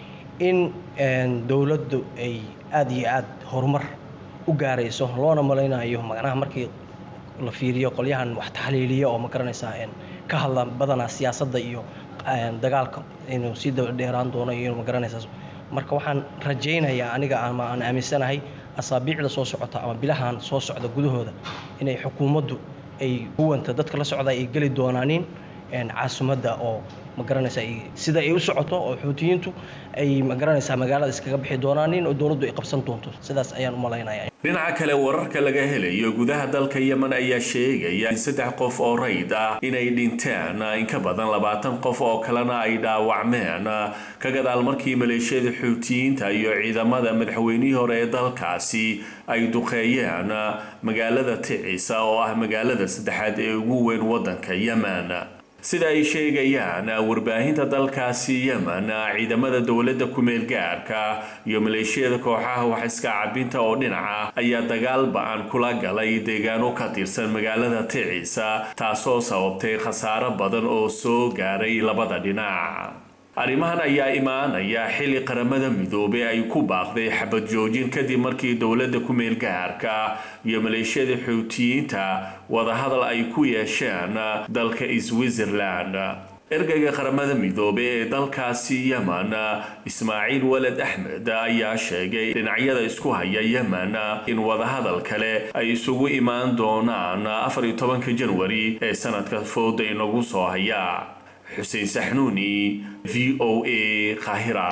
O: in dowladdu ay aada iyo aada horumar u gaarayso loona malaynayo macnaha markii la fiiriyo qolyahan wax taxliiliya oo ma garanaysaa ka hadla badanaa siyaasadda iyo dagaalka inuu sii dabadheeraan doono iyo magaranaysaa marka waxaan rajaynayaa aniga ama aan aaminsanahay asaabiicda soo socota ama bilahan soo socda gudahooda inay xukuumaddu ay huwanta dadka la socda ay geli doonaanin caasimadda oo magaranaysa sida ay u socoto oo xuutiyiintu ay magaranaysaa magaalada iskaga bixi doonaanin oo dowladdu ay qabsan doonto sidaas ayaan u malaynaya
N: dhinaca kale wararka laga helayo gudaha dalka yemen ayaa sheegaya in saddex qof oo rayd ah inay dhinteen in ka badan labaatan qof oo kalena ay dhaawacmeen ka gadaal markii maleeshiyada xuutiyiinta iyo ciidamada madaxweynihii hore ee dalkaasi ay duqeeyeen magaalada ticisa oo ah magaalada saddexaad ee ugu weyn waddanka yemen sida ay sheegayaan warbaahinta dalkaasi yemen ciidamada dowladda ku-meel gaarka iyo maleeshiyada kooxaha wax iska cabinta oo dhinaca ayaa dagaal ba-an kula galay deegaano ka tirsan magaalada ticisa taasoo sababtay khasaaro badan oo soo gaaray labada dhinac arrimahan ayaa imaanaya xilli qaramada midoobey ay ku baaqday xabad joojin kadib markii dowladda ku-meel gaarka iyo maleeshiyada xuutiyiinta wadahadal ay ku yeesheen dalka switzerland ergeyga qaramada midoobe ee dalkaasi yemen ismaaciil waled axmed ayaa sheegay dhinacyada isku haya yemen in wadahadal kale ay isugu imaan doonaan afar iyo tobanka janwari ee sanadka fooda inagu soo haya xuseen saxnuuni v o a qaahira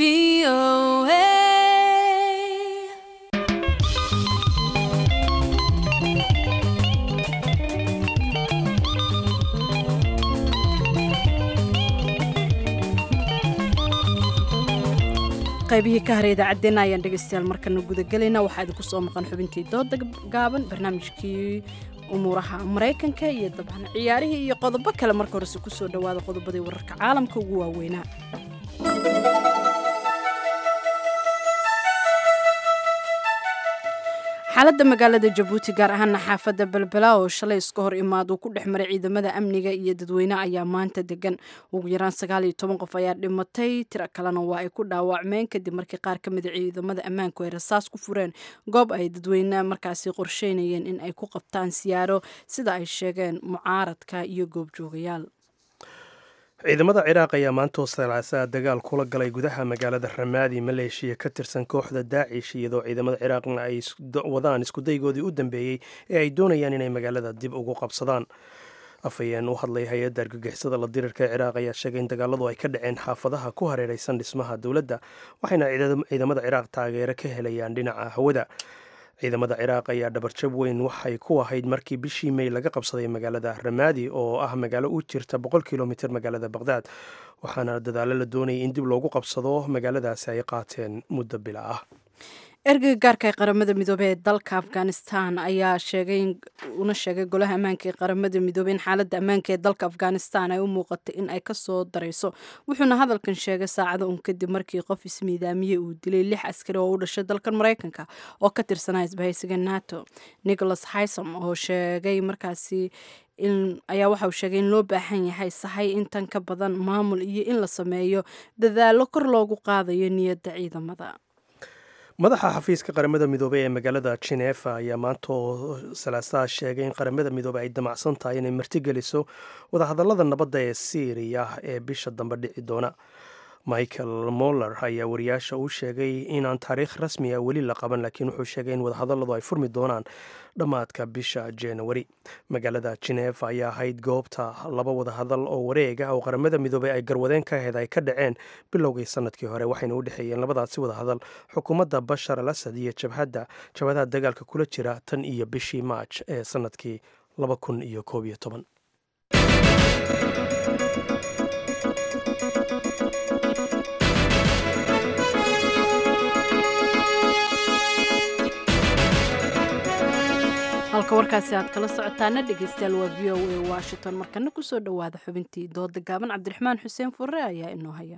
B: qaybihii ka haray idaacaddeenna ayaan dhegaystayaal markana gudagelaynaa waxaa idinku soo maqan xubintii dooda gaaban barnaamijkii umuuraha maraykanka iyo dabcan ciyaarihii iyo qodobo kale marka horese kusoo dhowaada qodobadii wararka caalamka ugu waaweynaa xaaladda magaalada jabuuti gaar ahaana xaafadda belbela oo shalay iska hor imaad uu ku dhex maray ciidamada amniga iyo dadweyne ayaa maanta degan ugu yaraan sagaal iyo toban qof ayaa dhimatay tiro kalena waa ay ku dhaawacmeen kadib markii qaar ka mida ciidamada ammaanku ay rasaas ku fureen goob ay dadweyne markaasi qorsheynayeen in ay ku qabtaan siyaaro sida ay sheegeen mucaaradka iyo goobjoogayaal
A: ciidamada ciraaq ayaa maantoo salaasaa dagaal kula galay gudaha magaalada ramaadi maleeshiya ka tirsan kooxda daacish iyadoo ciidamada ciraaqna ay wadaan iskudaygoodii u dambeeyey ee ay doonayaan inay magaalada dib ugu qabsadaan afhayeen u hadlay hay-adda argagixisada la dirirka ee ciraaq ayaa sheegay in dagaaladu ay ka dhaceen xaafadaha ku hareeraysan dhismaha dowladda waxayna ciidamada ciraaq taageero ka helayaan dhinaca hawada ciidamada ciraaq ayaa dhabarjab weyn waxay ku ahayd markii bishii mey laga qabsaday magaalada ramaadi oo ah magaalo u jirta boqol kilomitr magaalada baqhdaad waxaana dadaalo la doonayay in dib loogu qabsado magaaladaasi ay qaateen muddo bila ah
B: ergeyga gaarka ee qaramada midoobey ee dalka afghanistan ayaa sheegay una sheegay golaha ammaanka ee qaramada midoobey in xaaladda ammaanka ee dalka afghanistan ay u muuqatay in ay kasoo darayso wuxuuna hadalkan sheegay saacada un kadib markii qof ismiidaamiye uu dilay lix askari oo u dhashay dalkan maraykanka oo ka tirsanaa isbahaysiga nato nicholas hysom oo sheegay markaasi ayaa waxa uu sheegay in loo baahan yahay sahay intan ka badan maamul iyo in la sameeyo dadaalo kor loogu qaadayo niyadda ciidamada
A: madaxa xafiiska qaramada midoobey ee magaalada jinefa ayaa maantoo salaasaha sheegay in qaramada midoobey ay damacsan tahay inay martigeliso wadahadallada nabadda ee syriya ee bisha dambe dhici doona michael moller ayaa wariyaasha u sheegay inaan taariikh rasmi ah weli la qaban laakiin wuxuu sheegay in wadahadalladu ay furmi doonaan dhammaadka bisha januari magaalada jinefa ayaa ahayd goobta laba wadahadal oo wareeg ah oo qaramada midoobey ay garwadeen ka ahayd ay ka dhaceen bilowgii sanadkii hore waxayna u dhexeeyeen labadaasi wadahadal xukuumadda bashar al asad iyo jabhadda jabhadaha dagaalka kula jira tan iyo bishii maaj ee sanadkii laba kun iyo koob iyo toban
B: halka warkaasi aad kala socotaana dhegeystayaal waa v o a washington markana kusoo dhowaada xubintii dooda gaaban cabdiraxmaan xuseen furre ayaa inoo haya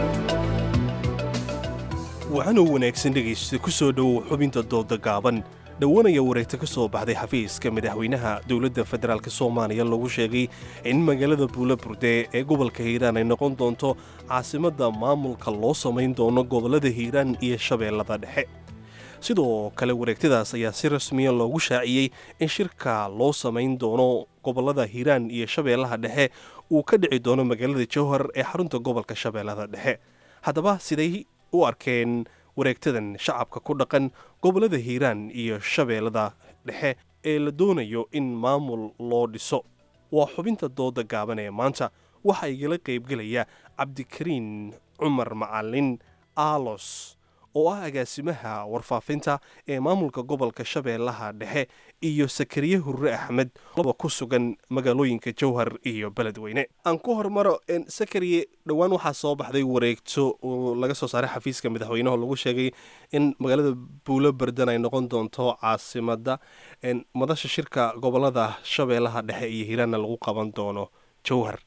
I: waxaanoo wanaagsan dhegaysta ku soo dhowow xubinta dooda gaaban
P: dhowanaya wareegta ka soo baxday xafiiska madaxweynaha dowladda federaalk soomaaliya lagu sheegay in magaalada buulaburde ee gobolka hiiraan ay noqon doonto caasimadda maamulka loo samayn doono gobollada hiiraan iyo shabeellada dhexe sidoo kale wareegtadaas ayaa si rasmiya loogu shaaciyey in shirka loo samayn doono gobollada hiiraan iyo shabeellaha dhexe uu ka dhici doono magaalada jowhar ee xarunta gobolka shabeellada dhexe haddaba siday u arkeen wareegtadan shacabka ku dhaqan gobollada hiiraan iyo shabeellada dhexe ee la doonayo in maamul loo dhiso waa xubinta dooda gaaban ee maanta waxaa igala qaybgelaya cabdikariin cumar macalin aalos oo ah agaasimaha warfaafinta ee maamulka gobolka shabeellaha dhexe iyo sakariye hurre axmed laba ku sugan magaalooyinka jowhar iyo beledweyne aan ku hormaro sakariye dhowaan waxaa soo baxday wareegto oo laga soo saaray xafiiska madaxweyneho lagu sheegay in magaalada buulo berdan ay noqon doonto caasimadda madasha shirka gobolada shabeellaha dhexe iyo hiiraanna lagu qaban doono jowhar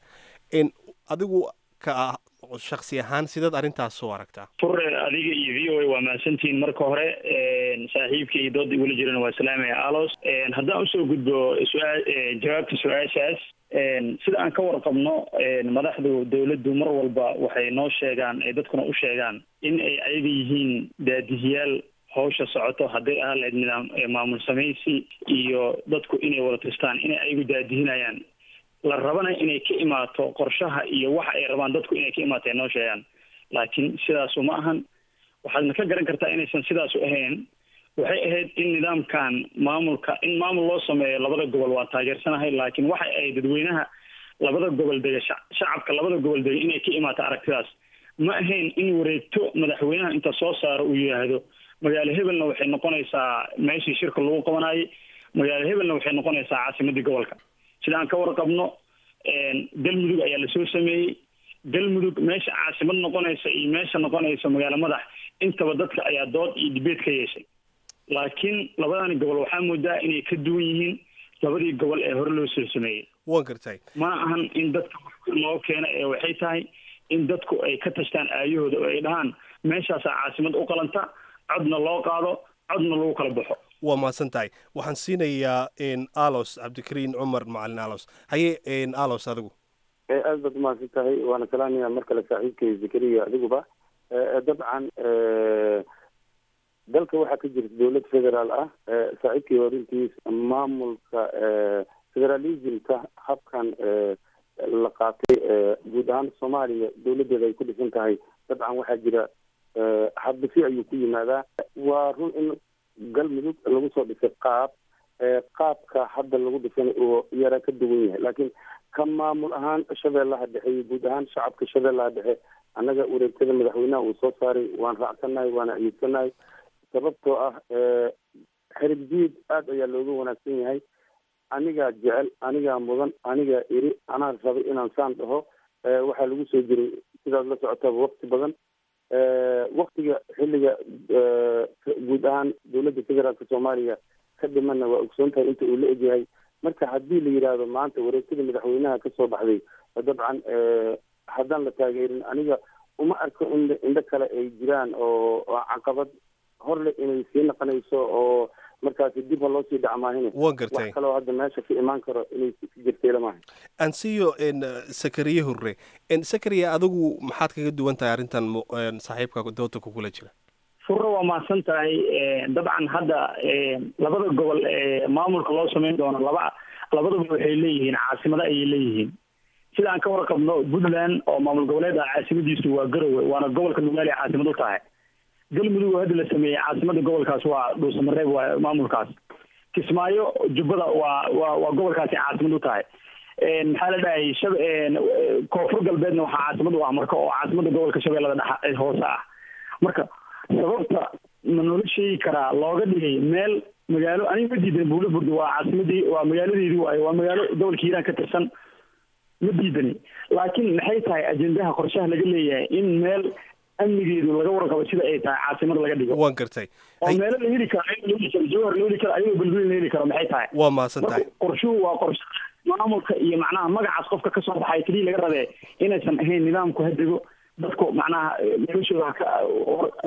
P: adigu ka shaksi ahaan sidaad arrintaas soo aragtaa
Q: fure adiga iyo v o a waa mahadsantihiin marka hore saaxiibka iyo dooda igula jirana waa salaamaya alos haddaan usoo gudbo su-aa jawaabta su-aashaas sida aan ka warqabno madaxdu dawladdu mar walba waxay noo sheegaan ay dadkuna u sheegaan in ay ayaga yihiin daadihiyaal hawsha socoto hadday ahaa lahayd nidaam maamul samaysi iyo dadku inay wada tistaan inay ayagu daadihinayaan la rabana inay ka imaato qorshaha iyo waxa ay rabaan dadku inay ka imaato ay noo sheegaan laakiin sidaasu ma ahan waxaadna ka garan kartaa inaysan sidaasu ahayn waxay ahayd in nidaamkan maamulka in maamul loo sameeyo labada gobol waa taageersanahay laakiin waxa ay dadweynaha labada gobol dega shacabka labada gobol dega inay ka imaato aragtidaas ma ahayn in wareegto madaxweynaha inta soo saaro uu yidhaahdo magaalo hebelna waxay noqonaysaa meeshii shirka lagu qabanayay magaalo hebelna waxay noqonaysaa caasimadii gobolka sida aan ka warqabno galmudug ayaa lasoo sameeyey galmudug meesha caasimad noqonaysa iyo meesha noqonaysa magaalo madax intaba dadka ayaa dood iyo dibeed ka yeeshay laakiin labadani gobol waxaa moodaa inay ka duwan yihiin labadii gobol ee hore loo soo sameeyey
P: waan gartay
Q: ma ahan in dadka loo keena ee waxay tahay in dadku ay ka tashtaan aayahooda oo ay dhahaan meeshaasaa caasimad u qalanta codna loo qaado codna lagu kala baxo
P: waa mahadsan tahay waxaan siinayaa alos cabdikariin cumar macalin alos haye alos adigu
L: aad baad umahadsan tahay waana salaamaya mar kale saaxiibkay zakariya adiguba dabcan dalka waxaa ka jirta dowlad federaal ah saaxiibkii horintiis maamulka federalismka habkan la qaatay guud ahaan soomaaliya dowladeeda ay ku dhisan tahay dabcan waxaa jira hadbisi ayuu ku yimaadaa waa run in galmudug lagu soo dhisay qaab qaabka hadda lagu dhisan oo yara ka duwan yahay laakiin ka maamul ahaan shabeellaha dhexe iyo guud ahaan shacabka shabeellaha dhexe annaga wareegtada madaxweynaha uu soo saaray waan raacsannahay waana ayidsanahay sababtoo ah xerib diid aada ayaa looga wanaagsan yahay anigaa jecel anigaa mudan anigaa iri anaa rabay inaan saan dhaho waxaa lagu soo jiray sidaad la socotaba wakti badan waktiga xilliga guud ahaan dowladda federaalka soomaaliya ka dhimana waa ogsoon tahay inta uu la egyahay marka haddii la yidhaahdo maanta wareegtada madaxweynaha kasoo baxday dabcan haddaan la taageerin aniga uma arko in indho kale ay jiraan oo caqabad horle inay sii naqonayso oo markaasi dib ha loo sii dhacmaahine
P: waan gartay
L: wax kaloo hadda meesha ka imaan karo inay jirtay lamaha
P: ansiyo sakariye hurre sakariye adigu maxaad kaga duwan tahay arrintan saaxiibka dooda kugula jira
Q: furre waa mahadsan tahay dabcan hadda labada gobol ee maamulka loo sameyn doono laba labadaba waxay leeyihiin caasimado ayay leeyihiin sida aan ka warqabno puntland oo maamul goboleed ah caasimadiisu waa garowe waana gobolka nugaali caasimad u tahay galmudug oo hadda la sameeyey caasimada gobolkaas waa dhuusamareeb waa maamulkaas kismaayo jubbada waa waa waa gobolkaasi caasimad u tahay maxaa la dhahay shab koonfur galbeedna waxaa caasimad u ah marka oo caasimada gobolka shabeellada dhex hoose ah marka sababta ma noola sheegi karaa looga dhigay meel magaalo aniga ma diidan buulo burdo waa caasimadii waa magaaladeedii waayo waa magaalo gobolka hiiraan ka tirsan ma diidani laakiin maxay tahay ajendaha qorshaha laga leeyahay in meel amnigeedu laga warqabo sida ay tahay caasimada laga dhigo
P: waan gartay
Q: oo meelo la heli karo ayagoo la heli karo jawhar la heli karo ayagoo belbel la heli karo maxay tahay
P: waa mahadsan tahay
Q: qorshuhu waa qorshe maamulka iyo macnaha magacaas qofka kasoo baxay keliya laga rabee inaysan ahayn nidaamku hadego dadku macnaha noloshooda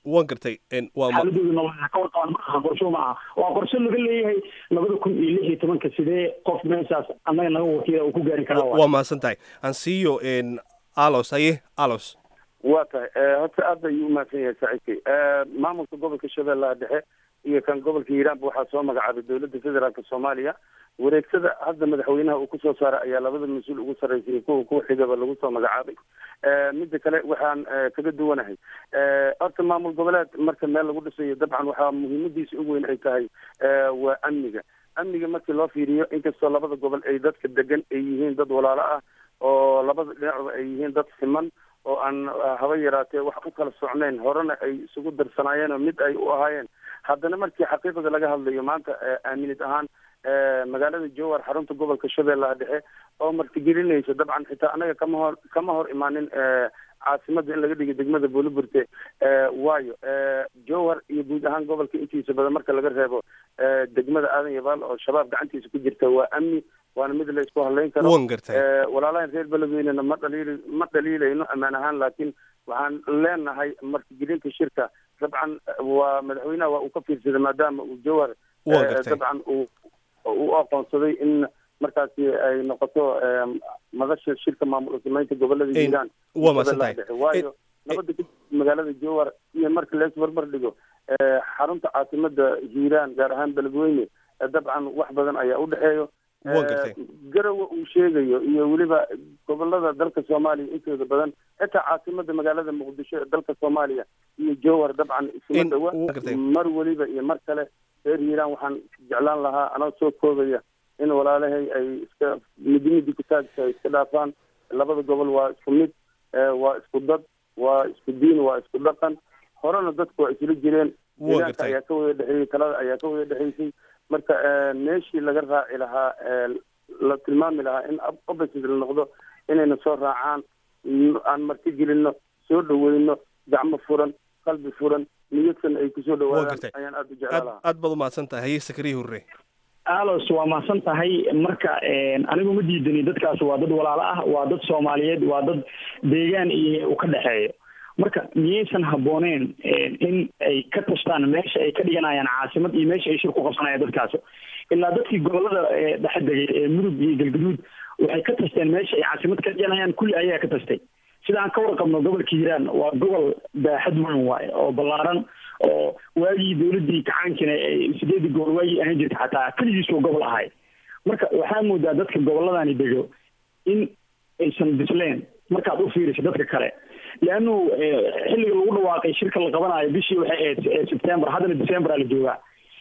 P: waan gartay waa
Q: xaaladooda nololeed ka warqabaan ma aha qorsho ma aha waa qorshe laga leeyahay labada kun iyo lix iyo tobanka sidee qof meeshaas annaga naga wakiila uu ku gaari karaa
P: waa mahadsan tahay aan siiyo alos haye alos
D: waa tahay horta aad ayuu umahadsan yahay saaxiibkay maamulka gobolka shabeellaha dhexe iyo kan gobolka hiiraanba waxaa soo magacaabay dowladda federaalka soomaaliya wareegsada hadda madaxweynaha uu kusoo saaray ayaa labada mas-uul ugu sarreysay kuwa kuwa xigaba lagu soo magacaabay midda kale waxaan kaga duwanahay horta maamul goboleed marka meel lagu dhisayo dabcan waxaa muhiimadiisa ugu weyn ay tahay waa amniga amniga markii loo fiiriyo inkastoo labada gobol ay dadka degan ay yihiin dad walaalo ah oo labada dhinacba ay yihiin dad siman oo aan haba yaraatee wax u kala socnayn horena ay isugu darsanaayeen oo mid ay u ahaayeen haddana markii xaqiiqada laga hadlayo maanta aaminid ahaan magaalada jowar xarunta gobolka shabeellaha dhexe oo martigelinaysa dabcan xitaa anaga kama hor kama hor imaanin caasimada in laga dhigo degmada buuliburte waayo jowhar iyo guud ahaan gobolka intiisa badan marka laga reebo degmada aadan yabaal oo shabaab gacantiisa ku jirta waa amni waana mid la isku hadlayn karo
P: wan gartay
D: walaalahan reer beledweynena ma dhaliil ma dhaliilayno ammaan ahaan laakiin waxaan leenahay martigelinta shirka dabcan waa madaxweynaha waa uu ka fiirsaday maadaama uu jowhar dabcan uu u aqoonsaday in markaasi ay noqoto madasha shirka maamul samaynta gobolada hiiraan
P: waa mahadsantahay
D: waayo nabada ka magaalada jowhar iyo marka la isbarbar dhigo xarunta caasimada hiiraan gaar ahaan beledweyne dabcan wax badan ayaa u dhexeeyo garowa uu sheegayo iyo weliba gobolada dalka soomaaliya intooda badan xitaa caasimada magaalada muqdisho ee dalka soomaaliya iyo jowhar dabcan isuma dhawa mar weliba iyo mar kale reer hiiraan waxaan jeclaan lahaa anoo soo koobaya in walaalahay ay iska midi midi kutaagta ay iska dhaafaan labada gobol waa isku mid waa isku dad waa isku diin waa isku dhaqan horena dadku waa isla jireen hiiraanka ayaa ka wada dhexeeyey talada ayaa ka wada dhexeysay marka meeshii laga raaci lahaa la tilmaami lahaa in opposite la noqdo inayna soo raacaan aan marti gelino soo dhaweyno gacmo furan qalbi furan niyadsan ay kusoo dhawaadaan ayaan aada u jeclaa lahaa
P: aad baad umahadsan tahay haye sakariya hurre
Q: alos waa mahadsan tahay marka anigu ma diidani dadkaas waa dad walaalo ah waa dad soomaaliyeed waa dad deegaan iyo u ka dhexeeyo marka miyaysan habbooneen in ay ka tashtaan meesha ay ka dhiganayaan caasimad iyo meesha ay shir ku qabsanayaan dadkaas ilaa dadkii gobolada dhexe degay ee mudug iyo galgaduud waxay ka tashteen meesha ay caasimad ka dhiganayaan kulli ayaa ka tashtay sida aan ka warqabno gobolka hiiraan waa gobol baaxad weyn waaye oo ballaaran oo waagii dowladdii kacaankiina sideedii gobol waagii ahaan jirta xataa keligiisoo gobol ahay marka waxaa moodaa dadka gobolladani dego in aysan bisleen markaad u fiiriso dadka kale leannu xilliga lagu dhawaaqay shirka la qabanayo bishii waxay ahayd september haddana december la joogaa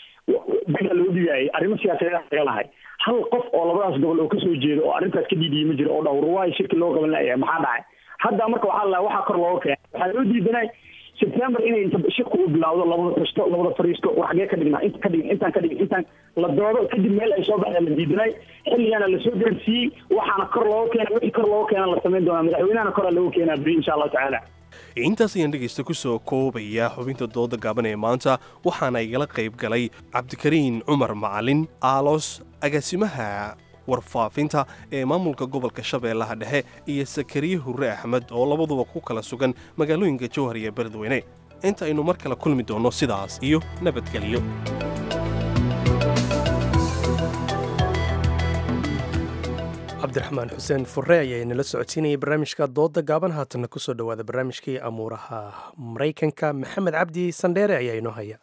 Q: baa loo dhigaayay arrimo siyaasadeed laga lahay hal qof oo labadaas gobol oo kasoo jeeda oo arrintaas ka dhiidiyay ma jiro oo dhawr waayo shirki loo qaban laaya maxaa dhacay hadda marka waxaa la waxaa kor looga keenay waxaa loo diidanay september inay inta shirku u bilawdo labada tashto labada fariisto war xagee ka dhignaa inta ka dhigin intaan ka dhigin intaan la doodo kadib meel ay soo baxda la diidanay xilligaana lasoo gaarsiiyey waxaana kor looga keenay wixii kor looga keena la samayn doonaa madaxweynahana koraa looga keenaa beri insha allahu tacaala
P: intaas ayaan dhegaysta ku soo koobaya xubinta dooda gaaban ee maanta waxaana igala qayb galay cabdikariin cumar macalin aalos agaasimaha warfaafinta ee maamulka gobolka shabeellaha dhexe iyo sakariye hurre axmed oo labaduba ku kala sugan magaalooyinka jowhar iyo beledweyne inta aynu mar kale kulmi doonno sidaas iyo nabadgelyo
A: cabdiraxmaan xuseen furre ayaa inala socodsiinayay barnaamijka dooda gaaban haatanna kusoo dhowaada barnaamijkii amuuraha maraykanka maxamed cabdi sandheere ayaa inoo haya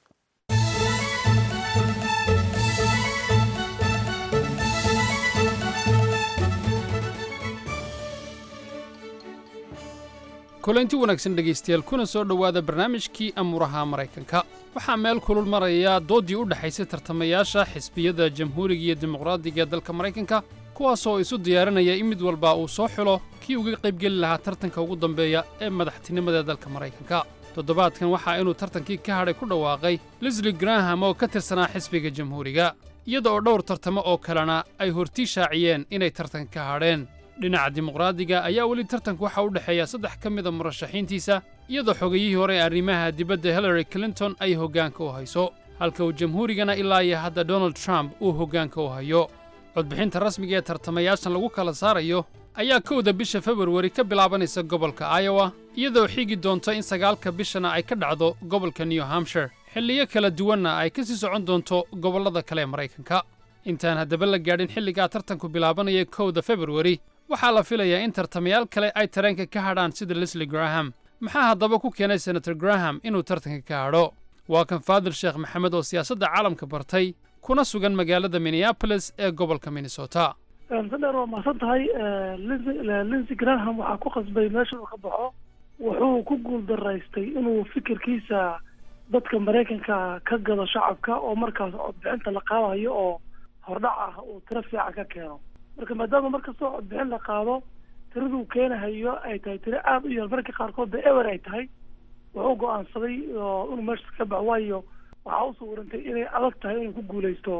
R: kulanti wanaagsan dhegaystayaal kuna soo dhowaada barnaamijkii amuuraha maraykanka waxaa meel kulul maraya dooddii u dhexaysay tartamayaasha xisbiyada jamhuuriga iyo dimuqraadiga dalka maraykanka kuwaasoo isu diyaarinaya in mid walba uu soo xulo kii uga qaybgeli lahaa tartanka ugu dambeeya ee madaxtinimada dalka maraykanka toddobaadkan waxaa inuu tartankii ka hadhay ku dhawaaqay lisli graham oo ka tirsanaa xisbiga jamhuuriga iyada oo dhowr tartamo oo kalena ay hortii shaaciyeen inay tartanka ka hadheen dhinaca dimuqraadiga ayaa weli tartanku waxa u dhexeeya saddex ka mida murashaxiintiisa iyadoo xogayihii hore ee arrimaha dibadda hillary clinton ay hoggaanka u hayso halka uu jamhuurigana ilaa iyo hadda donald trump uu hoggaanka u hayo codbixinta rasmiga ee tartamayaashan lagu kala saarayo ayaa kowda bisha februari ka bilaabanaysa gobolka iowa iyadoo xigi doonto in sagaalka bishana ay ka dhacdo gobolka new hampshire xilliyo kala duwanna ay ka sii socon doonto gobollada kale ee maraykanka intaan haddaba la gaadhin xilligaa tartanku bilaabanaya kowda februari waxaa la filayaa in tartamayaal kale ay tareenka ka hadhaan sida leslie graham maxaa haddaba ku keenay senator graham inuu tartanka ka hadho waa kan faadil sheekh maxamed oo siyaasadda caalamka bartay kuna sugan magaalada minneabolis ee gobolka minnesota
S: sadeer waa mahadsan tahay linsey graham waxaa ku qasbay meesha uu ka baxo wuxuu ku guuldaraystay inuu fikirkiisa dadka maraykanka ka gado shacabka oo markaas codbixinta la qaadayo oo hordhac ah uu tiro fiican ka keeno marka maadaama markastoo codbixin la qaado tiraduu keenahayo ay tahay tiro aada u yar marka qaarkood ba ewer ay tahay wuxuu go-aansaday inuu meesha ka baxo waayo waxaa u suurantay inay adag tahay inuu ku guuleysto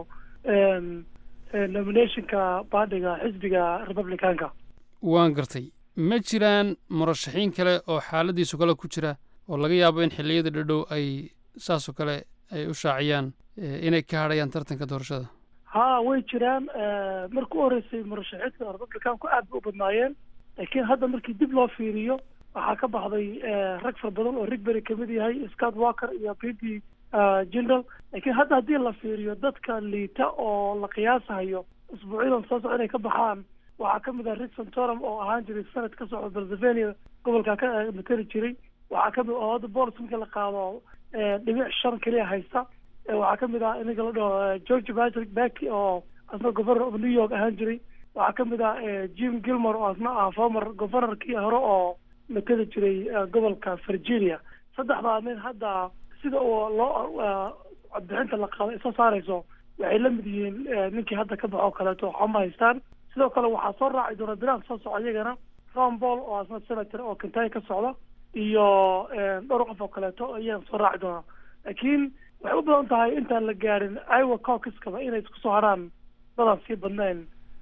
S: nominationka baadhiga xisbiga republicanka
R: waan gartay ma jiraan murashaxiin kale oo xaaladiisu kale ku jira oo laga yaabo in xilliyada dhadhow ay saasoo kale ay u shaaciyaan inay ka hadhayaan tartanka doorashada
S: ha way jiraan marka u horreysay murashaxiinta republicanku aad bay u badnaayeen laakiin hadda markii dib loo fiiriyo waxaa ka baxday rag fara badan oo rigbery kamid yahay scott walker iyo pity general laakiin hadda haddii la fiiriyo dadka liita oo la qiyaasahayo usbuucyadan soo soco inay ka baxaan waxaa kamid ah rick santorum oo ahaan jiray senate ka socda pennsylvania gobolka ka matali jiray waxaa kamid oo hadda bolis marka la qaado dhibic shan keliya haysta waxaa kamid ah ninka la dhaho george patrick backy oo asna governor of new york ahaan jiray waxaa kamid ah jim gilmore oo asna ah former governorkii hore oo matali jiray gobolka virginia saddexdaa nin hadda sida uu loo codbixinta la qaado ay soo saarayso waxay la mid yihiin ninkii hadda ka baxo kaleeto waxba ma haystaan sidoo kale waxaa soo raaci doona bilaha soo soco iyagana ron paul oo asna senator oo kentucky ka socda iyo dhowr qof oo kaleeto iyagan soo raaci doona laakiin waxay u badan tahay intaan la gaadhin iowa caucuskaba inay isku soo harhaan dadaan sii badnayn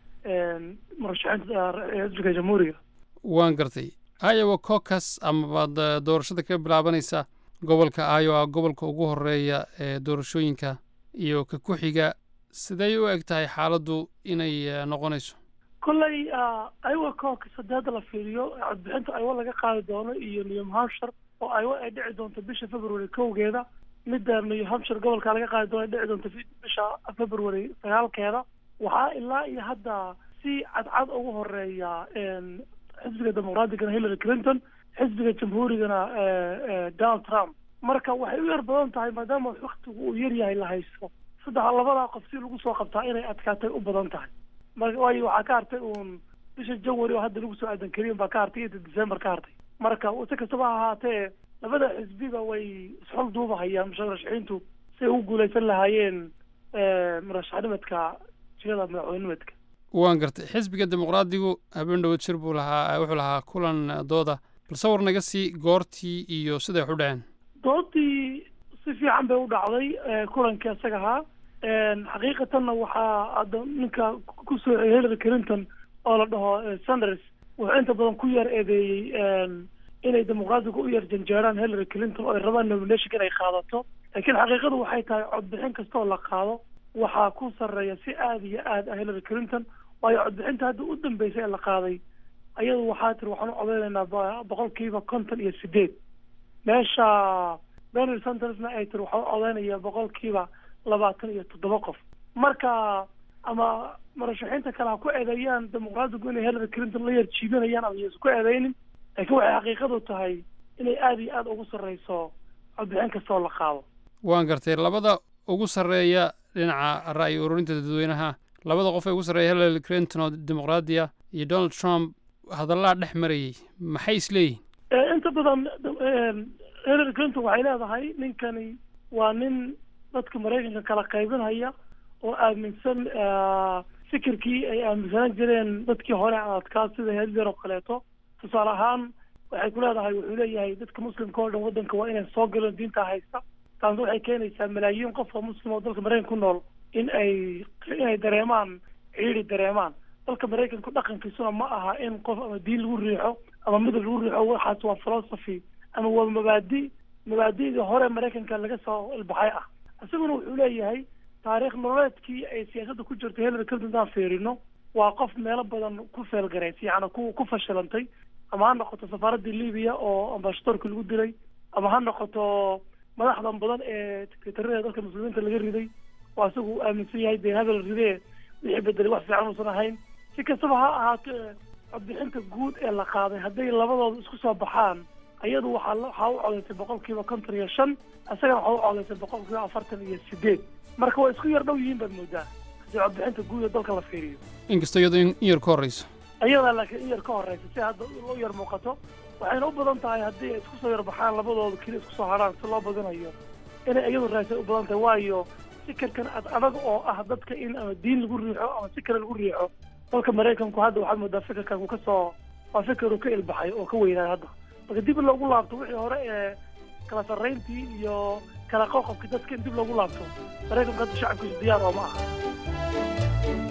S: murashaxiinta xisbiga jamhuuriga
R: waan gartay iowa caucus amabaad doorashada ka bilaabanaysa gobolka iowa gobolka ugu horeeya ee doorashooyinka iyo ka ku xiga sidey u eg tahay xaaladdu inay noqonayso
S: kolley iowa caucus haddii hadda la fiiriyo codbixinta iowa laga qaadi doono iyo new hampshire oo iowa ay dhici doonto bisha february kowgeeda midda new hampshire gobolka laga qaadi doono ay dhici doonto bisha february sagaalkeeda waxaa ilaa iyo hadda si cadcad ugu horeeya xisbiga dimuqraatigana hillary clinton xisbiga jamhuurigana donald trump marka waxay u yar badan tahay maadaama waktigu uu yar yahay la haysto saddex labadaa qof si lagu soo qabtaa inay adkaatay u badan tahay marka waayo waxaa ka hartay uun bisha january oo hadda lagu soo aadan kariyan baa ka hartay iyo december ka hartay marka si kastaba ha ahaatee labada xisbiba way isxol duubahayaan murashaxiintu si ay ugu guuleysan lahaayeen murashaxnimadka jigada madaxweynenimadka
R: waan gartay xisbiga dimuqraadigu habeen dhowad shir buu lahaa wuxuu lahaa kulan dooda bal sawir naga sii goortii iyo siday wax u dhaceen
S: doodii si fiican bay u dhacday kulankii isaga ahaa xaqiiqatanna waxaa hadda ninka ku soo hillary clinton oo la dhaho sanders wuxuu inta badan ku yar eedeeyey inay dimuqraadigu u yar janjeeraan hillary clinton oo ay rabaan nomination inay qaadato laakiin xaqiiqadu waxay tahay codbixin kasta oo la qaado waxaa ku sarreeya si aada iyo aad ah hillary clinton waayo codbixinta hadda u dambeysay ee la qaaday ayadu waxaa tiri waxaan u codeynaynaa boqolkiiba konton iyo sideed meesha donald sandersna ay tiri waxaan u codeynaya boqolkiiba labaatan iyo toddoba qof marka ama murashaxiinta kale ha ku eedeeyaan dimuqraadigu inay hillary clinton la yar jiibinayaan ama yaysan ku eedeynin laakiin waxay xaqiiqadu tahay inay aada iyo aada ugu sarreyso codbixin kasta oo la qaado
R: waan gartay labada ugu sarreeya dhinaca ra'yi ururinta dadweynaha labada qof ee ugu sarreeya hillary clinton oo dimuqraadiya iyo donald trump hadallaa dhex marayay maxay isleeyihin
S: inta badan hillary clinton waxay leedahay ninkani waa nin dadka maraykanka kala qaybinhaya oo aaminsan fikirkii ay aaminsanaan jireen dadkii hore adkaa sida hitler oo kaleeto tusaale ahaan waxay ku leedahay wuxuu leeyahay dadka muslimka oo dhan waddanka waa inay soo galeen diinta haysta taasna waxay keenaysaa malaayiin qof oo muslim oo dalka maraykanka ku nool in ay inay dareemaan ciidi dareemaan dalka maraykanku dhaqankiisuna ma aha in qof ama diin lagu riixo ama midab lagu riixo waxaas waa philosophy ama waa mabaadi mabaadi'dii hore maraykanka laga soo ilbaxay ah isaguna wuxuu leeyahay taariikh nololeedkii ay siyaasadda ku jirtay hillary clinton haddaan fiirino waa qof meelo badan ku feelgaraysay yacni ku ku fashilantay ama ha noqoto safaaraddii libiya oo ambashadoorka lagu dilay ama ha noqoto madaxdan badan ee sekretarada dalka muslimiinta laga riday oo asagu uu aaminsan yahay dee habel ridee wixii bedelay wax fiican uusan ahayn si kastaba ha ahaato codbixinta guud ee la qaaday hadday labadooda isku soo baxaan ayadu waxaa waxaa u codaysay boqol kiiba konton iyo shan isagana waxaa u codaysay boqol kiiba afartan iyo sideed marka waa isku yar dhow yihiin baad moodaa haddii codbixinta guud ee dalka la fiiriyo
R: inkastoo iyadoo in yar ka horreyso
S: iyadaa laakiin in yar ka horeysa si hadda u yar muuqato waxayna u badan tahay haddii ay isku soo yar baxaan labadooda keli isku soo haraan si loo badinayo inay iyadu raasay u badan tahay waayo fikirkan ad adag oo ah dadka in ama diin lagu riixo ama si kale lagu riixo dalka maraykanku hadda waxaad moodaa fikirkan uu kasoo waa fikir uu ka ilbaxay oo ka weynaayo hadda marka dib in loogu laabto wixii hore ee kala sarrayntii iyo kala qoqobkii dadka in dib loogu laabto maraykanku hadda shacabkiisu diyaar oo ma aha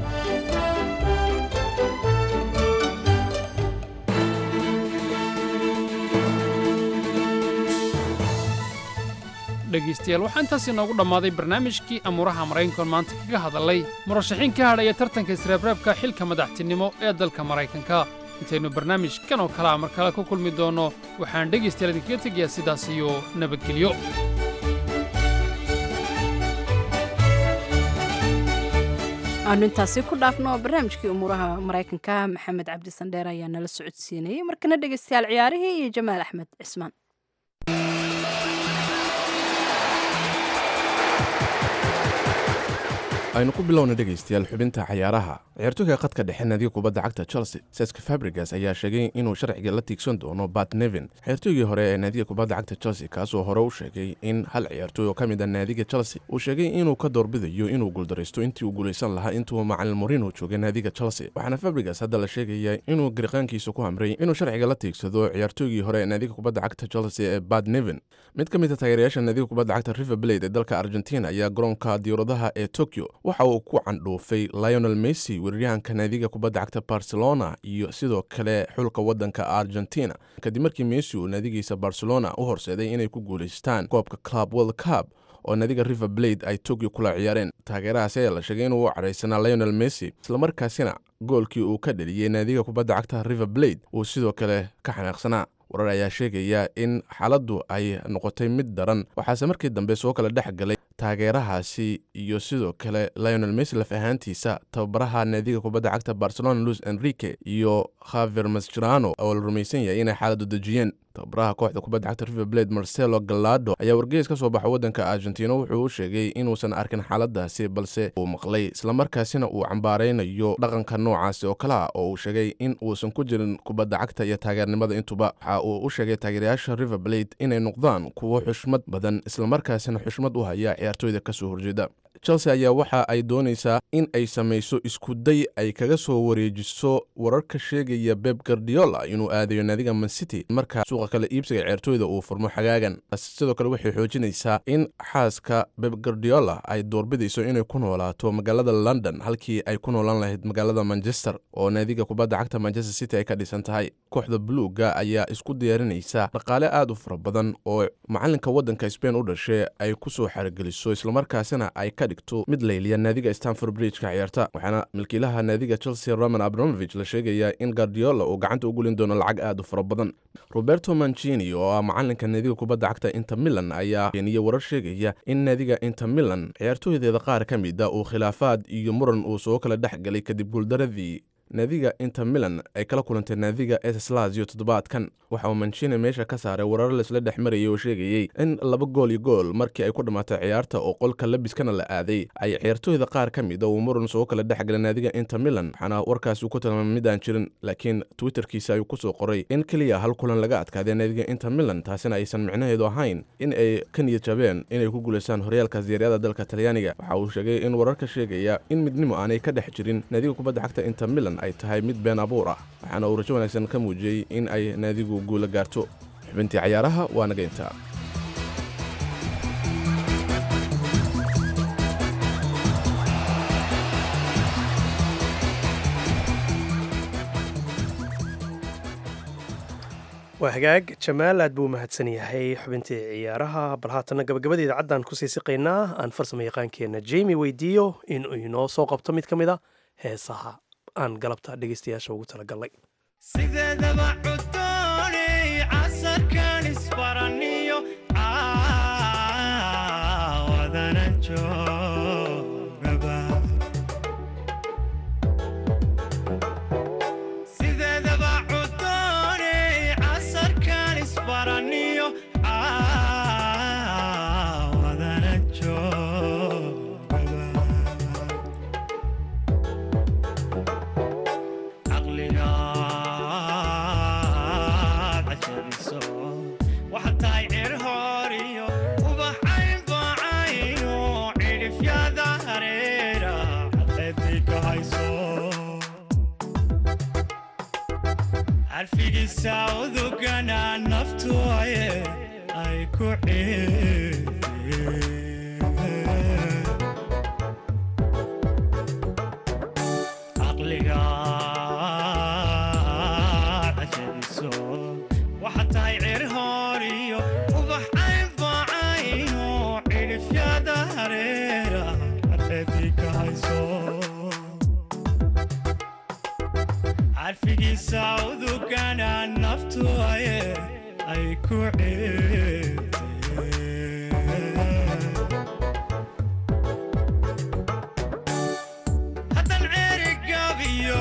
R: dhegaystayaal waxaa intaas inoogu dhammaaday barnaamijkii amuuraha maraykankoon maanta kaga hadalay murashaxiin ka hadhaya tartanka isreebreebka xilka madaxtinimo ee dalka maraykanka intaynu barnaamijkan oo kalea mar kale ku kulmi doonno waxaan dhegaystayaal idinkaga tegayaa sidaas iyo nabadgelyo
B: aanu intaasi ku dhaafno barnaamijkii umuuraha maraykanka maxamed cabdi sandheer ayaa nala socodsiinayay markana dhegaystayaal ciyaarihii iyo jamaal axmed cismaan
M: aynu ku bilowna dhegaystayaal xubinta cayaaraha ciyaartooyga khadka dhexe naadiga kubadda cagta chelsea seska fabrigas ayaa sheegay inuu sharciga la tiigsan doono bat nevin ciyaartooygii hore ee naadiga kubadda cagta chelsea kaasoo hore u sheegay in hal ciyaartooy oo ka mid a naadiga chelsea uu sheegay inuu ka doorbidayo inuu guuldaraysto intii uu guulaysan lahaa intuu macalin morino joogay naadiga chelsea waxaana fabrigas hadda la sheegaya inuu gariqaankiisa ku hamray inuu sharciga la tiigsado ciyaartooygii hore ee naadiga kubadda cagta chelsea ee bat nevin mid ka mid a taageerayaasha naadiga kubadda cagta river blade ee dalka argentina ayaa garoonka diyauradaha ee tokyo waxa uu ku candhuufay lionel messi weeraryahanka naadiga kubadda cagta barcelona iyo sidoo kale xulka waddanka argentina kadib markii messi uu naadigiisa barcelona u horseeday inay ku guulaystaan koobka club world cup oo naadiga river blade ay tokyo kula ciyaareen taageerahaasi ayaa la sheegay inuu u cadhaysanaa lionel messi islamarkaasina goolkii uu ka dheliyey naadiga kubadda cagta river blade uu sidoo kale ka xanaaqsanaa warar ayaa sheegaya in xaaladdu ay noqotay mid daran waxaase markii dambe soo kala dhex galay taageerahaasi iyo sidoo kale lionel messi laf ahaantiisa tababaraha naadiga kubadda cagta barcelona luis enrique iyo khaver mascherano oo la rumaysan yahay inay xaaladdu dejiyeen tababaraha kooxda kubadda cagta river blade marcelo galado ayaa wargeys ka soo baxa waddanka argentina wuxuu u sheegay inuusan arkin xaaladaasi balse uu maqlay islamarkaasina uu cambaaraynayo dhaqanka noocaasi oo kale ah oo uu sheegay in uusan ku jirin kubadda cagta iyo taageernimada intuba waxa uu u sheegay taageerayaasha river blade inay noqdaan kuwo xushmad badan islamarkaasina xushmad u haya ciyaartooyda ka soo horjeeda chelsea ayaa waxa ay doonaysaa in ay samayso iskuday ay kaga soo wareejiso wararka sheegaya beb gardiola inuu aadayo naadiga mancity marka suuqa kale iibsiga ciyaartooyda uu furmo xagaagan sidoo kale waxay xoojinaysaa in xaaska beb gardiola ay doorbidayso inay ku noolaato magaalada london halkii ay ku noolaan lahayd magaalada manchester oo naadiga kubadda cagta manchester city ay ka dhisan tahay kooxda buluuga ayaa isku diyaarinaysa dhaqaale aad u fara badan oo macalinka waddanka spain u dhashay ay ku soo xarigeliso islamarkaasina ay ka dhigto mid layliya naadiga stanford bridge-ka ciyaarta waxaana milkiilaha naadiga chelsea roman abramovich la sheegayaa in gardiola uu gacanta u gulin doono lacag aad u fara badan roberto mancini oo ah macalinka naadiga kubadda cagta inter milan ayaa keeniyey warar sheegaya in naadiga inter milan ciyaartooydeeda qaar ka mid a uu khilaafaad iyo muran uu soo kala dhex galay kadib guuldaradii naadiga inter milan ay kala kulantay naadiga eslazio toddobaadkan waxa uu manchine meesha ka saaray warar laisla dhex marayay oo sheegayey in laba gool iyo gool markii ay ku dhammaatay ciyaarta oo qolka labiskana la aaday ay ciyaartooyda qaar ka mid a uu muran soo kala dhex galay naadiga inter milan waxaana warkaasi uu ku tilmaamay mid aan jirin laakiin twitterkiisa ayuu ku soo qoray in keliya hal kulan laga adkaaday naadiga inter milan taasina aysan micnaheedu ahayn in ay ka niyad jabeen inay ku guulaystaan horyaalka siyaaryada dalka talyaaniga waxa uu sheegay in wararka sheegaya in midnimo aanay ka dhex jirin naadiga kubadda cagta inter milan ay tahay mid been abuur ah waxaana uu rajo wanaagsan ka muujiyey in ay naadigu guula gaarto xubintii cayaaraha waa naga intaa
A: waa hagaag jamaal aad buu u mahadsan yahay xubintii ciyaaraha bal haatanna gabagabada idaacaddan kusii siqaynaa aan farsamo yaqaankeenna jemi weydiiyo inuu inoo soo qabto mid ka mid a heesaha aan galabta dhegaystayaasha ugu talagalnay
T: sideedaba cudooney casarkan isbaraniyo caawadana joogaba sideedaba cudooney casarkan isbaraniyo caawadana joogaba caqligaad cajabiso waxaad tahay cir hooriyo ubaxayn bacayno cidhifyada hareera cadceedii ka hayso carfigiisa udugana naftu aye ay ku ciideen caqligaad cajabiso waxaad tahay cir hooriyo ubaxayn bacayno cidhifyada hareera cadceedii ka hayso carfigiisa udugana naftu aye ay ku ciideen haddan ceeri gabiyo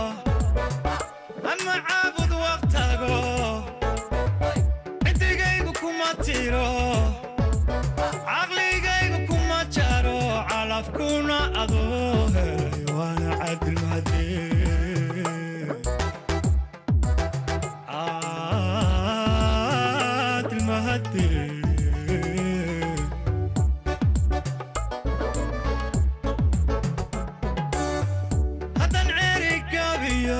T: ama caabud waqtago ciddigaygu kuma tiro caqligaygu kuma jaro calafkuna adoo helay waana cadilmahadee cadilmahadee haddan ceeri gabiyo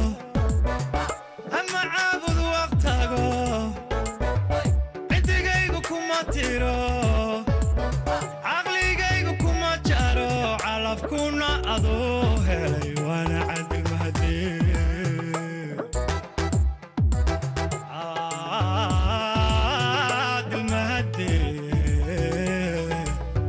T: ama caabud waqtago ciddigaygu kuma tiro caqligaygu kuma jaro calafkuna adoo helay waana cadilmahadee cadilmahadee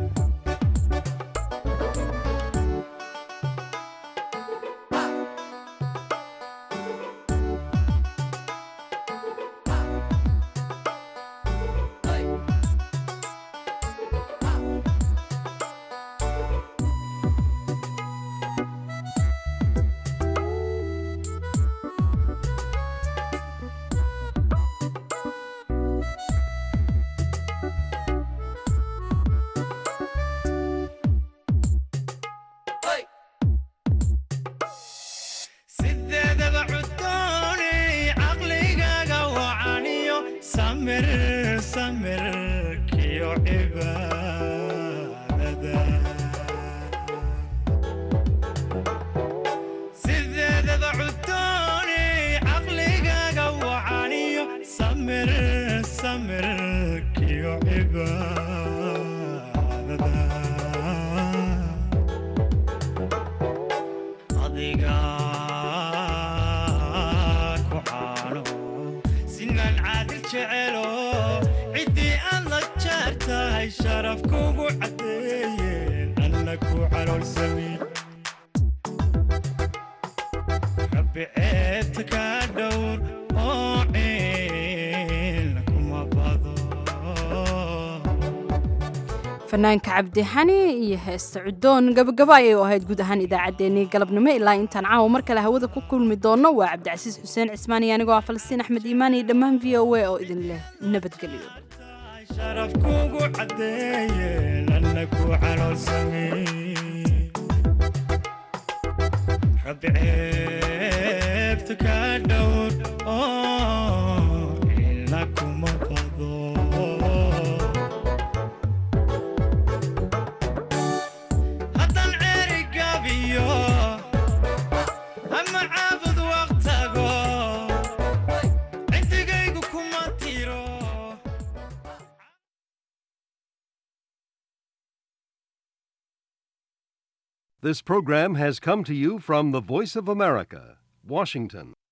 T: sideedaba cudooney caqligaaga wacaniyo samir samirkiyo cibaadada sideedaba cudooney caqligaaga wacaniyo samir samirkiyo cibaadada adiga ku caano sinaan caadil jecelo ciddii aad la jeer tahay sharaf kugu caddeeyeen anna ku caloolsami rabbi ceebta kaa dhowr oo ciil kuma bado
B: fanaanka cabdixani iyo heesta cudoon gabagabo ayay u ahayd guud ahaan idaacaddeenii galabnimo ilaa intaan caawa mar kale hawada ku kulmi doono waa cabdicasiis xuseen cismaan iyo anigoo ah falastiin axmed iimaan iyo dhammaan v o a oo idin leh nabadgelyo
T: sharaf kugu caddeeyeen anna ku caloolsami rabbi ceebta kaa dhowr oo ila kuma bado haddan ceeri gabiyo ama caabud waqtago ciddigaygu kuma tiro
U: This program has come to you from the Voice of America, Washington.